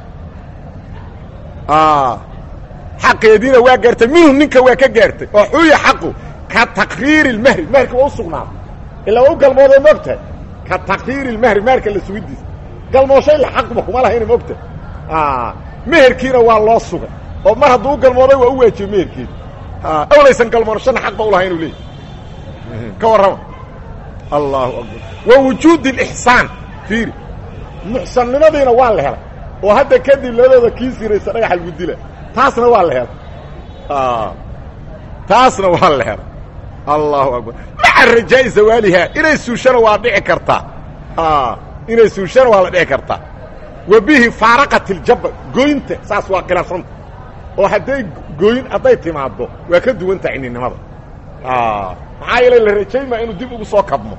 Speaker 1: xaqeediina waa gaartay minhu ninka waa ka gaartay oo xuya xaqu ka taqriiri اlmahri mahrka waa u sugnaaday ilaa waa u galmooday moogtahay ka taqriiri اlmahri mahrka la sugidiisa galmooshay la xaqba kuma lahayna moogtahay meherkiina waa loo sugay oo mar hadduu u galmooday waa u waajibay meherkeedi awlaysan galmoonashana xaq ba u lahay inuu leeyahy ka warrama allahu akbar wa wujuudi اlixsaan fiiri muxsannimadiina waa la helay oo hadda kadib labadooda kii siraysa dhagaxa lagu dila taasna waa la helay taasna waa la helay allahu akbar maca rajaa'i zawaaliha inay suushana waa dhici kartaa inay suushana waa la dhici kartaa wa bihi faaraqat اljaba goynta saas waa khilaafsanta oo hadday gooyin hadday timaaddo waa ka duwanta cininimada maxaa yeelay la rajaymaa inuu dib ugu soo kabmo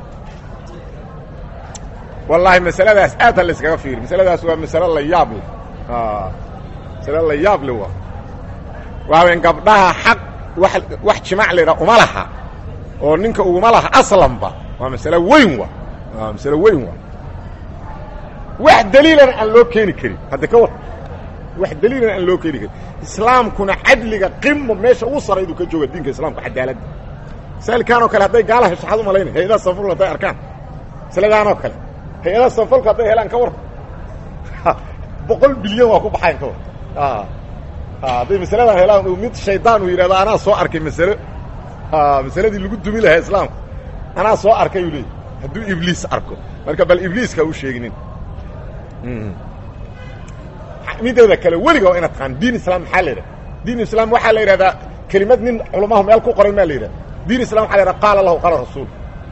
Speaker 1: wallaahi masaladaas aad ha la iskaga fiiri masaladaas waa masalo la yaab leh masalo la yaab leh waa waaweyn gabdhaha xaq wa wax jimaac laydhaa uma laha oo ninka uguma laha aslanba waa masalo weyn wa waa masalo weyn wa wax daliilana aan loo keeni karin hadda ka war wax daliilana aan loo keeni karin islaamkuna cadliga qimo meesha ugu saraydu ka jooga diinka islaamka cadaaladda masaa'ilkaanoo kale hadday gaala hesho xad u malaynay hay-adaha sanfulka hadday arkaan masaladaanoo kale hay-adaha sanfulka hadday helaan ka war boqol bilyan waa ku baxayn ka war hadday masaladan helaan mid shaydaan uu yidhahdo anaa soo arkay masalo masaladii lagu dumi lahaa islaamka anaa soo arkay uu leeyay hadduu ibliis arko marka bal ibliiska u sheeginin mideeda kale weliga waa ina taqaan diin islam maxaa la yidhahda diin islam waxaa la yidhahdaa kelimad nin culamahu meel ku qoray maa la yidhahda diin islam waxa la yidhahda qaala lahu qaala rasuul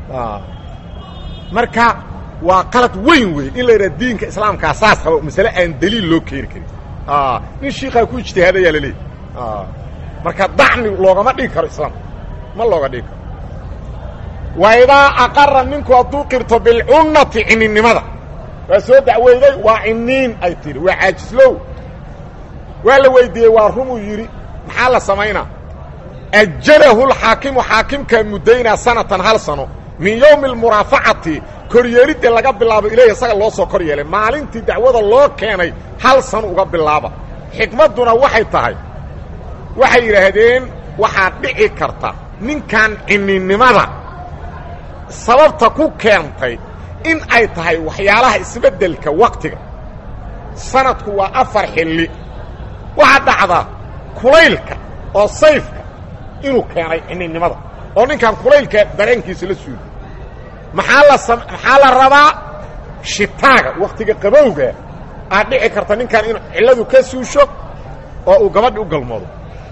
Speaker 1: marka waa qalad weyn wey in la yidhahda diinka islaamkaa saas qaba masale aan daliil loo keeni karin nin shiikaa ku ijtihaadayaa laleeyahy marka dacni loogama dhigi karo islaamka ma looga dhigi karo wa idaa aqara ninku hadduu qirto bilcunnati cininimada waa soo dacweyday waa ciniin ay tidhi waa caajislow waa la weydiiyey waa rumuu yidhi maxaa la samaynaa ajalahu lxaakimu xaakimkaa muddaynaa sanatan hal sano min yowmi almuraafacati koryeelidda laga bilaabo ilayh isaga loo soo kor yeelay maalintii dacwada loo keenay hal sano uga bilaaba xikmadduna waxay tahay waxay yidhaahdeen waxaa dhici karta ninkan cininimada sababta ku keentay in ay tahay waxyaalaha isbeddelka wakhtiga sanadku waa afar xilli waxaa dhacda kulaylka oo sayfka inuu keenay cininimada oo ninkan kulaylka dareenkiisa la suuliy maxaa la sam maxaa la rabaa shitaaga wakhtiga qabowga aad dhici karta ninkan inuu cilladu ka suusho oo uu gabadhi u galmoodo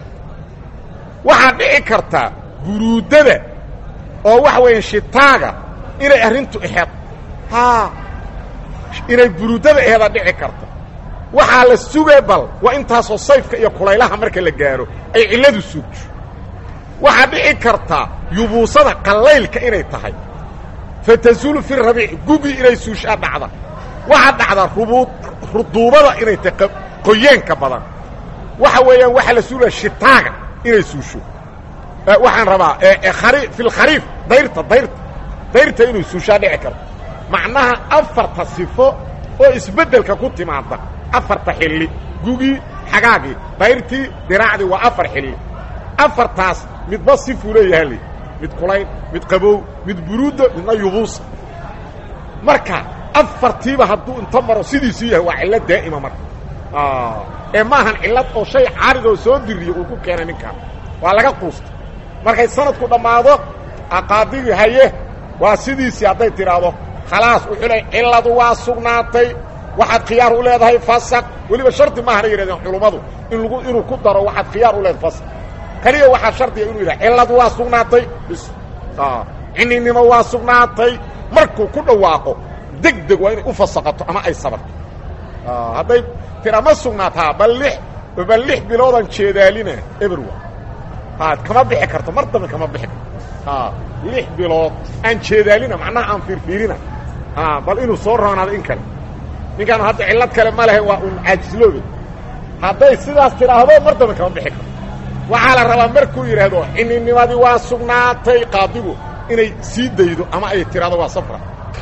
Speaker 1: waxaad dhici kartaa buruuddada oo waxa weeyaan shitaaga inay arrintu aheed haa inay buruuddada aheedaa dhici karta waxaa la sugee bal waa intaasoo sayfka iyo kulaylaha marka la gaaro ay cilladu suugto waxaa dhici kartaa yubuusada qallaylka inay tahay fatasuulu fi rabiic gugi inay suushaa dhacda waxaa dhacda rubuud ruduubada inay tahay qoyeenka badan waxa weeyaan waxaa la suulaya shitaaga inay suusho waxaan rabaa fi lkhariif dayrta dayrta dayrta inuu suushaa dhici karto macnaha afarta sifo oo isbeddelka ku timaada afarta xilli gugii xagaagii dayrtii diraacdii waa afar xilli afartaas midba sifuu leeyaha li mid kulayn mid qabow mid buruudda midna yubuusa marka afartiiba hadduu inta maro sidiisuu yahay waa cillad daa'ima marka ee maahan cillad oo shay caarid oo soo diriyo uu ku keenay ninkaan waa laga quusta markay sanadku dhammaado aqaadigii haye waa sidiisii hadday tidhaahdo khalaas wuxuu leey cilladu waa sugnaatay waxaad khiyaar u leedahay fasaq weliba shardi maahana yidhahdeen culummadu in lagu inuu ku daro waxaad khiyaar u leedahay fasaq keliya waxaa shardiga inuu yidhaha cilladu waa sugnaatay bis cininimo waa sugnaatay markuu ku dhawaaqo deg deg waa inay u fasaqato ama ay sabarto hadday tira ma sugnaataa bal lix bal lix biloodan jeedaalina eberwa ha kama bixi karto mar dambe kama bixi karto lix bilood aan jeedaalina macnaha aan fiirfiirina bal inuu soo roonaado in kale ninkaan hadda cillad kale ma lehe waa un caajisloobe hadday sidaas tidhaahdo mar dambe kama bixi karto waxaa la rabaa markuu yidhaahdo cininimadii waa sugnaatay qaadigu inay sii daydo ama ay tidhahdo waa safra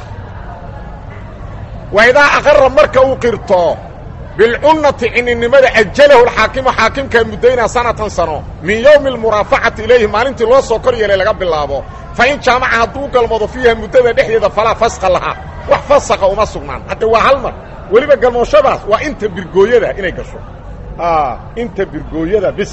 Speaker 1: wa idaa aqara marka uu qirto bilcunnati cininimada ajalahu alxaakimu xaakimkaa muddaynaa sanatan sano min yowmi almuraafacati ilayhi maalintii loo soo kor yeelay laga bilaabo fa in jaamaca hadduu galmoodo fiiha muddada dhexdeeda falaa fasqa lahaa wax fasaqa uma sugnaan hadde waa hal mar weliba galmooshadaas waa inta birgooyada inay gasho inta birgooyada bis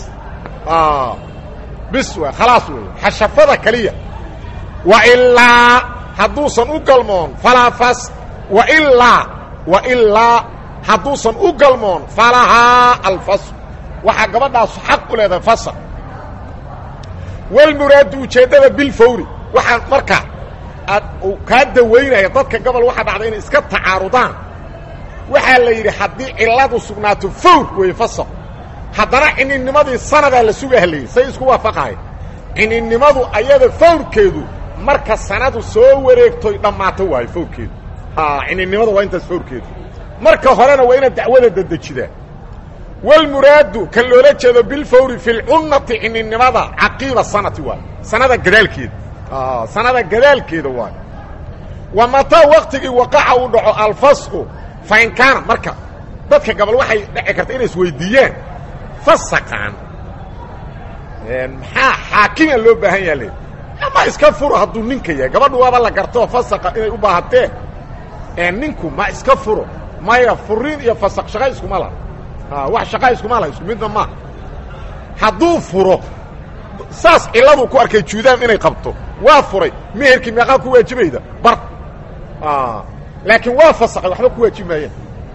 Speaker 1: bis w khalaas wey xashafada keliya wailaa hadduusan u galmoon falaa fas wailaa wailaa hadduusan u galmoon falahaa alfasl waxaa gabadhaasu xaq u leedahay fasl walmuraadu ujeeddada bilfawri waxaa marka aad kaa dawaynaya dadka gobol waxaa dhacda inay iska tacaarudaan waxaa la yidhi haddii cilladu sugnaato fawr weeye fasl haddana cininnimadii sanadaa la sugaha layidhi say isku waafaqahay cininimadu ayada fawrkeedu marka sanadu soo wareegtoy dhammaato waayo fawrkeedu cininimada waa intaas fawrkeedu marka horena waa inaad dacwada dadejidaa walmuraadu kan loola jeedo bilfawri fi lcunnati cininimada caqiiba sanati waayo sanada gadaalkeeda sanada gadaalkeeda waayo wa mataa waktigii waqaca uu dhaco alfasqu fa in kaana marka dadka gabal waxay dhici karta inay isweydiiyaan fasaqan maxaa xaakima loo baahan yaha le ama iska furo hadduu ninka yahay gabadhu waaba la gartoo fasaqa inay u baahatee ninku ma iska furo maya furiin iyo fasaq shaqa iskuma laha wax shaqa iskuma laha isku midna maaha hadduu furo saas cilladuu ku arkay juudaam inay qabto waa furay meherkii meeqaa ku waajibayda bar laakiin waa fasaqay waxba ku waajibi maayeen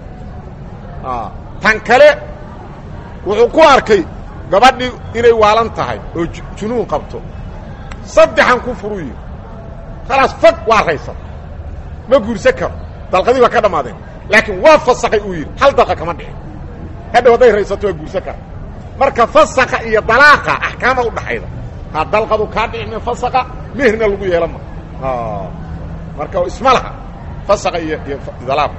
Speaker 1: tan kale wuxuu ku arkay gabadhii inay waalan tahay oo junuun qabto saddexan ku furuu yidhi khalaas fag waa raysan ma guursan karo dalqadii waa ka dhammaadeen laakiin waa fasaqay uu yidhi hal dalqa kama dhicin hadhow hadday raysato waa guursan kara marka fasaqa iyo dalaaqa axkaama u dhaxayda ha dalqadu kaa dhici min fasaqa meherna lagu yeelan ma marka isma laha fasaqa iyo iyo dalaaq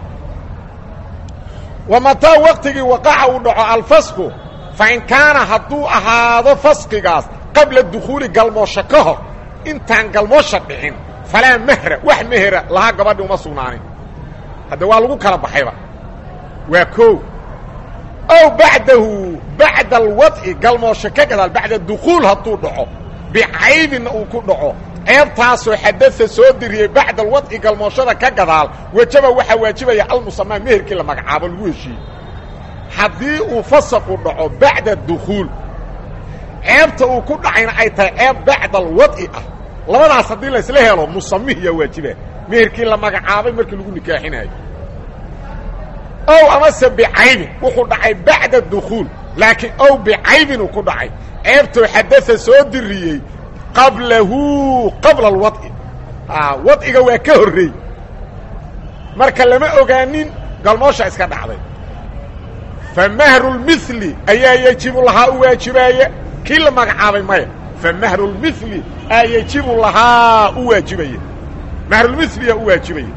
Speaker 1: wa mataa waqtigii waqaca uu dhaco alfasku fa in kaana hadduu ahaado fasqigaas qabla dukhuuli galmoosho ka hor intaan galmoosha dhicin falaa mehra wax mehera lahaa gabadhi uma sugnaanin hadda waa lagu kala baxayba waa koow ow bacdahu bacda alwadci galmoosho ka gadaal bacda dukhuul hadduu dhaco bicaybinna uu ku dhaco ceebtaasoo xadada soo diriyey bacda alwadci galmooshada ka gadaal wejaba waxaa waajibaya almusamaa meherkii la magacaabo lagu heshiiyey haddii uu fasaqu dhaco bacda dukhuul ceebta uu ku dhacayna ay tahay ceeb bacda alwadci ah labadaas haddii laysla helo musamihiyaa waajiba meherkii la magacaabay markii lagu nikaaxinayo ow amase bicaybin wuxuu dhacay bacda dukhuul laakiin ow bicaybin uu ku dhacay ceebtoo xadada soo diriyey qablahu qabla alwadci wadciga waa ka horreey marka lama ogaanin galmoosha iska dhacday fa mahrulmili ayaa yejibu lahaa u waajibaaya kii la magacaabay maya fa mahrulmili aa yejibu lahaa u waajibaya mahrulmiliyaa u waajibaya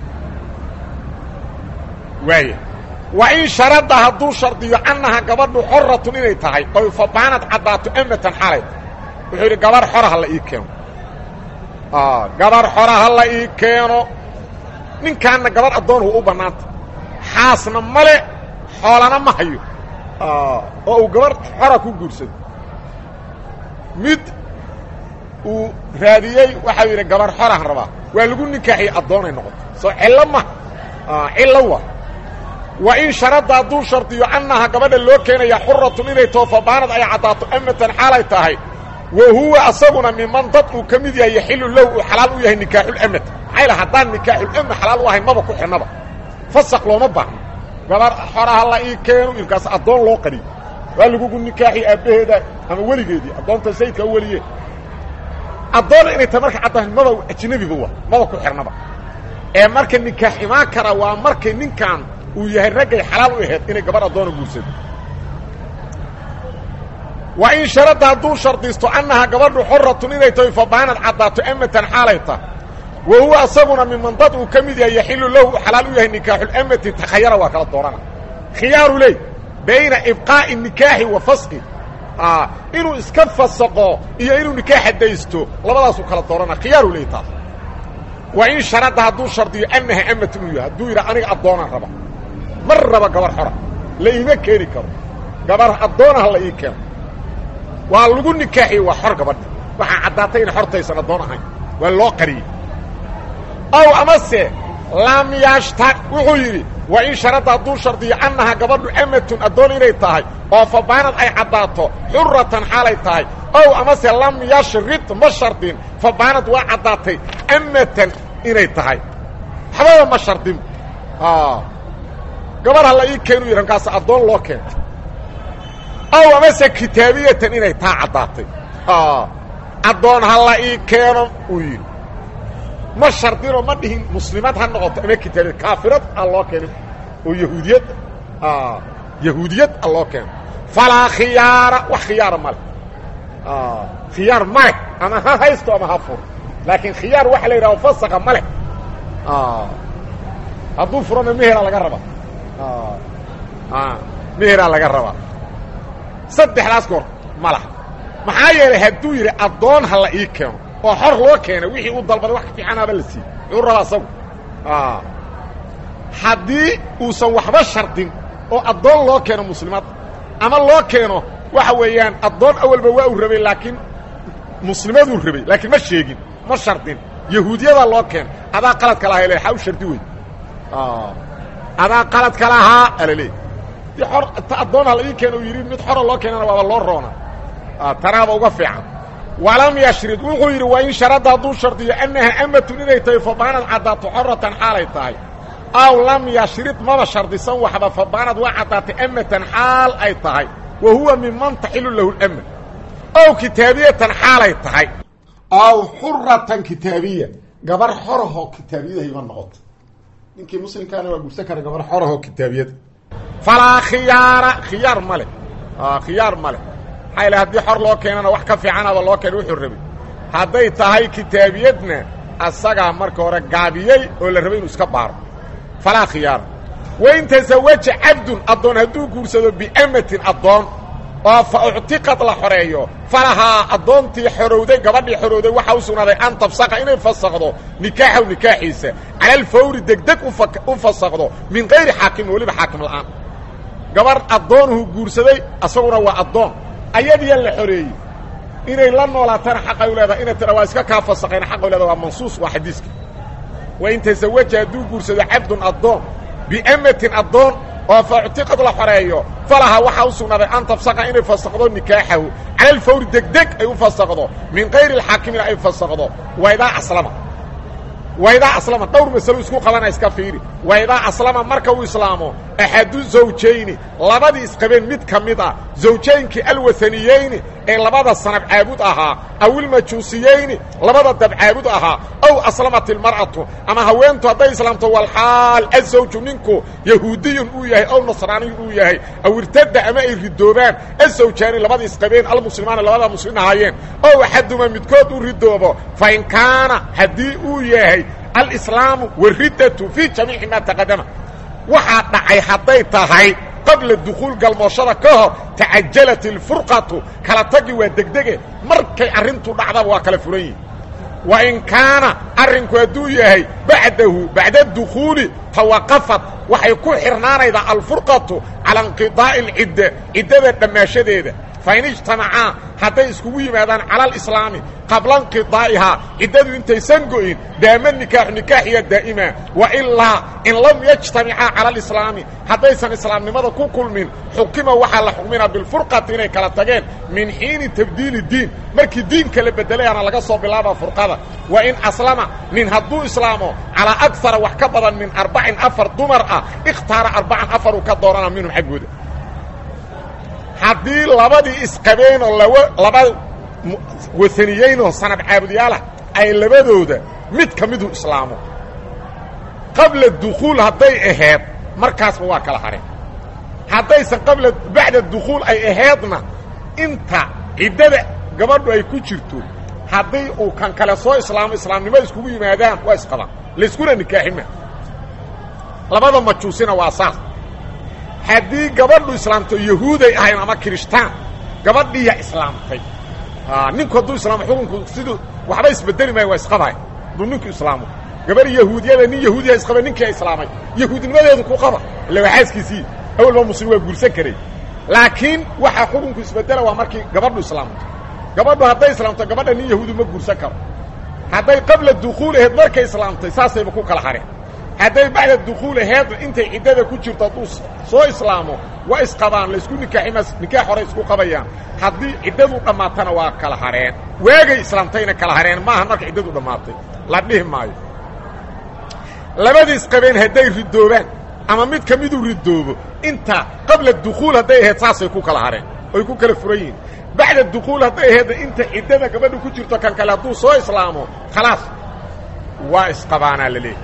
Speaker 1: waaya wa in sharada hadduu shardiyo annaha gabadhu xoratun inay tahay oy fabaanad caddaato amatan xalay wuxuu yidhi gabar xora ha la ii keeno gabar xora ha la ii keeno ninkaanna gabar addoon hu u bannaanta xaasna male xoolana ma hayo oo uu gabar xora ku guursado mid uu raadiyey waxau yidhi gabar xorahan rabaa waa lagu nikaaxiyey addoonay noqoto soo cillo ma cillo wa wa in sharada hadduu shardiyo annaha gabadha loo keenaya xuratun inay too fabaanad ay caddaato amatan xaalay tahay wa huwa asaguna miman dad uu ka mid yahay yaxilu lahu uu xalaal u yahay nikaaxulamad maxay la haddaan nikaaxulamad xalaal u ahayn maba ku xidhnaba fasaq looma baahno gabar xoraha la ii keeno ilkaas addoon loo qariyo waa lagugu nikaaxi aabbaheeda ama weligeedii addoonta sayidka u weliye addoona inay tahay marka caddahan maba ajnabiba wa maba ku xidhnaba ee marka nikaax imaan kara waa markay ninkan uu yahay raggay xalaal u aheed inay gabar addoona guursado wa in sharada hadduu shardiisto annaha gabadhu xoratun inay tahay fabaanad caddaato amatan xaalay tahay wa huwa asaguna miman dad uu ka mid yahay yaxilu lahu u xalaal u yahay nikaaxulamati takhayara waa kala doorana khiyaaru ley bayna ibqaa'i nikaaxi wa fasqi inuu iska fasaqo iyo inuu nikaaxa daysto labadaasuu kala doorana khiyaaru ley taas wa in sharada hadduu shardiyo annaha amatun uu yahay hadduu yidha aniga addoonaan raba mar raba gabar xora la iima keeni karo gabar addoonaha la ii keeno waa lagu nikaaxiyey waa xor gabadha waxaa caddaatay inay xortaysan addoon ahayn waa loo qariyey ow amase lam yashtaq wuxuu yidhi wa in sharada hadduu shardiyo annaha gabadhu amatun addoon inay tahay oo fabaanad ay caddaato xuratan xaalay tahay ow amase lam yashrid ma shardin fabaanad waa caddaatay amatan inay tahay waxbaba ma shardin gabar ha la ii keenu yidhi markaas addoon loo keento ow amase kitaabiyatan inay taa caddaatay addoon ha la ii keeno uu yidhi ma shardinoo ma dhihin muslimad ha noqoto ama kitaabiyad kaafirad a loo keeno oo yahuudiyad yahuudiyad a loo keeno falaa khiyaara wax khiyaara male khiyaar male ama ha haysto ama ha furo laakiin khiyaar waxa la yidhaho fasaqa male hadduu furona meheraa laga rabaa meheraa laga rabaa saddexdaas goor ma laha maxaa yeelay hadduu yidhi addoon ha la ii keeno oo xor loo keenay wixii uu dalbaday wax ka fiicanaaba la siiyey muxuu rabaa asagu haddii uusan waxba shardin oo addoon loo keeno muslimaad ama loo keeno waxa weeyaan addoon awalba waa uu rabay laakiin muslimaduu rabay laakiin ma sheegin ma shardin yahuudiyadaa loo keeno adaa qaladka lahaa le xaa u shardi wey adaa qaladka lahaa alaleey di or ta addoonha la ii keeno uu yidhi mid xora loo keenana waaba loo roona tanaaba uga fiican walam yashrid wuxuu yidhi waa in sharada hadduu shardiyo annaha amatun inay tahay fabaanad caddaato xoratan xaalay tahay aw lam yashrid maba shardisan waxba fabaanad waa caddaatay amatan xaal ay tahay wa huwa miman taxilu lahu lama ow kitaabiyatan xaalay tahay aw xuratan kitaabiya gabar xorahoo kitaabiyadahayba noqoto ninkii muslimkaana waa gursan kara gabar xorahoo kitaabiyada falaa khiyaara khiyaar ma leh khiyaar ma leh maxaa yale haddii xor loo keenana wax ka fiicanaba loo keena wuxuu rabay hadday tahay kitaabiyadna asagaa marka hore gaabiyey oo la rabay inuu iska baaro falaa khiyaara wain tasawaja cabdun addoon hadduu guursado biamatin addoon oo fa uctiqad la xoreeyo falahaa addoontii xorowday gabadhii xorowday waxaa u sugnaaday an tafsaqa inay fasakdo nikaaxaw nikaaxiisa cala alfawri degdeg u fasakdo min kayri xaakimin weliba xaakim la'aan gabarh addoonuhu guursaday asaguna waa addoon ayadiya la xoreeyey inay la noolaatana xaqay u leedahay inay tira waa iska kaa fasaqayna xaqay u leedahay waa mansuus waa xadiiska wain tasawaja hadduu guursado cabdun addoon biamatin addoon oo fa uctiqad la xoreeyo falahaa waxaa u sugnaaday an tafsaqa inay fasakdo nikaaxahu cala alfawri degdeg ay u fasakdo min kayri alxaakimina ay fasakdo waydaa aslama waydaa aslama dhowr masalo isku qabana iska fiiri waydaa aslama marka uu islaamo axadu zawjayni labadii isqabeen mid ka mid ah zawjaynkii alwahaniyeyni ee labada sanab caabud ahaa aw ilmajuusiyeyni labada dabcaabud ahaa ow aslamat ilmar'atu ama haweentu hadday islaamto walxaal azawju ninku yahuudiyun uu yahay ow nasraaniyun uu yahay aw irtada ama ay ridoobaan azawjaani labada isqabeen almuslimaani labada muslim ahaayeen ow axaduma midkood u ridoobo fa in kaana haddii uu yahay alislaamu wariddatu fii jamiici maa taqadama waxaa dhacay hadday tahay qabla dukhuul galmooshada ka hor tacajalat ilfurqatu kala tagi waa degdege markay arrintu dhacdaba waa kala furan yihin wa in kaana arrinku hadduu yahay bacdahu bacda dukhuuli tawaqafat waxay ku xirnaanaydaa alfurqatu cala inqidaa'i alcidda ciddada dhammaashadeeda fain ijtamacaa hadday iskugu yimaadaan cala alislaami qabla inqidaa'ihaa ciddadu intaysan go'in daama nikaaxu nikaaxiya daa'ima wa ilaa in lam yajtamicaa cala alislaami haddaysan islaamnimada ku kulmin xukima waxaa la xukminaa bilfurqati inay kala tageen min xiini tabdiili diin markii diinka la bedelayaana laga soo bilaaba furqada wa in aslama nin hadduu islaamo calaa agara wax ka badan min arbacin afar dumar ah ikhtaara arbacan afar uu ka doorana minhum xaggooda haddii labadii isqabeenoo laba wataniyeynoo sanad caabudiyaalah ay labadooda mid ka miduu islaamo qabla dukhuul hadday ahayd markaasba waa kala hareen haddaysan qabla bacda dukhuul ay ahaydna inta ciddada gabadhu ay ku jirto haddii uu kan kale soo islaamo islaamnimo iskugu yimaadaan waa isqabaan layskuna nikaaxima labada majuusina waa saas haddii gabadhu islaamto yahuuday ahayn ama kirishtaan gabadhiiya islaamtay ninku hadduu islaamo xukunku siduu waxba isbedeli maayo waa isqabay hadduu ninku islaamo gabar yahuudiyada nin yahuudiya isqaba ninkia islaamay yahuudnimadeedu ku qaba illa waa xaaskiisii awalba muslim waa guursan karay laakiin waxaa xukunku isbedela waa markii gabadhu islaamto gabadhu hadday islaamto gabadha nin yahuudi ma guursan karo hadday qabla dukhuul aheed markay islaamtay saasayba ku kala hareen hadday bacda dukhuul aheedna intay ciddada ku jirto hadduu soo islaamo waa isqabaan laysku nikaaximas nikaax hore isku qabayaan haddii ciddadu dhammaatana waa kala hareen waagay islaamtayna kala hareen maaha marka ciddadu dhammaatay la dhihi maayo labadii isqabeen hadday ridoobaan ama mid ka miduu ridoobo inta qabla dukhuul hadday ahayd saasay ku kala hareen oy ku kala furan yihiin bacda dukhuul hadday ahaydna inta ciddada gabadhu ku jirto kan kale hadduu soo islaamo khalaas waa isqabaanaa la leeyahy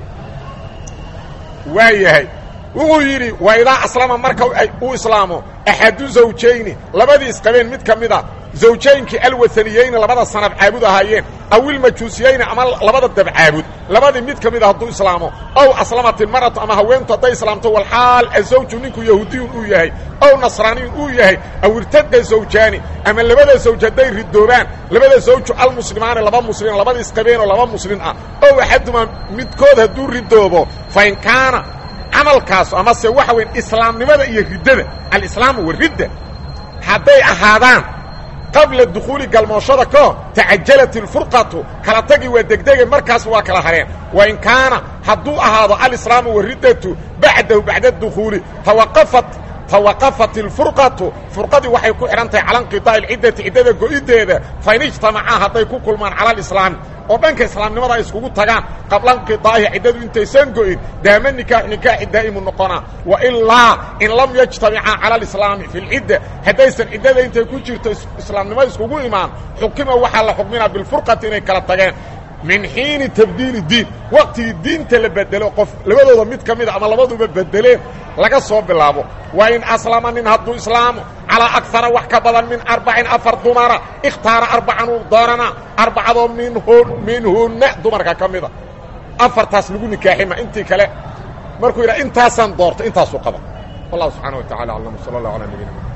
Speaker 1: waa yahay wuxuu yidhi waa idaa aslama marka uu islaamo axadu zawjayni labadii isqabeen mid ka mida zawjaynkii alwahaniyeyni labada sanab caabud ahaayeen aw ilmajuusiyeyni ama labada dabcaabud labadii mid ka mida hadduu islaamo ow aslamat ilmar'atu ama haweentu hadday islaamto walxaal azawju ninku yahuudiyun uu yahay ow nasraaniyun uu yahay aw irtada zawjaani ama labada zawj hadday ridoobaan labada zawju almuslimaani laba muslim labada isqabeenoo laba muslim ah ow axadumaa midkood hadduu ridoobo fain kaana camalkaasu amase waxa weyn islaamnimada iyo riddada alislaamu waridda hadday ahaadaan qabla dukhuuli galmooshada ka hor tacajalat ilfurqatu kala tagi waa degdege markaas waa kala hareen wain kaana hadduu ahaado alislaamu wariddatu bacdahu bacda dukhuuli tawaqafat tawaqafat ilfurqatu furqadii waxay ku xidhan tahay cala inqidaa'i alciddati ciddada go'iddeeda fain ijtamacaa hadday ku kulmaan cala alislaami oo dhanka islaamnimada ay iskugu tagaan qabla inqidaa'iha ciddadu intaysan go'in daama nikaaxu nikaaxi daa'imu noqonaa wa ilaa in lam yajtamicaa cala alislaami fi lcidda haddaysan ciddada intay ku jirto islaamnimada iskugu imaan xukima waxaa la xukminaa bilfurqati inay kala tageen min xiini tabdiili diin waqtigii diinta la bedelo qof labadooda mid ka mida ama labaduba bedeleen laga soo bilaabo waa in aslama nin hadduu islaamo calaa akara wax ka badan min arbacin afar dumara ikhtaara arbacan uu doorana arbacadoo minhun minhunna dumarka ka mida afartaas lagu nikaaxima intii kale markuu yidhaha intaasaan doorto intaasuu qaba wallahu subxaana wa tacala aclam sala allah alaa nabiyina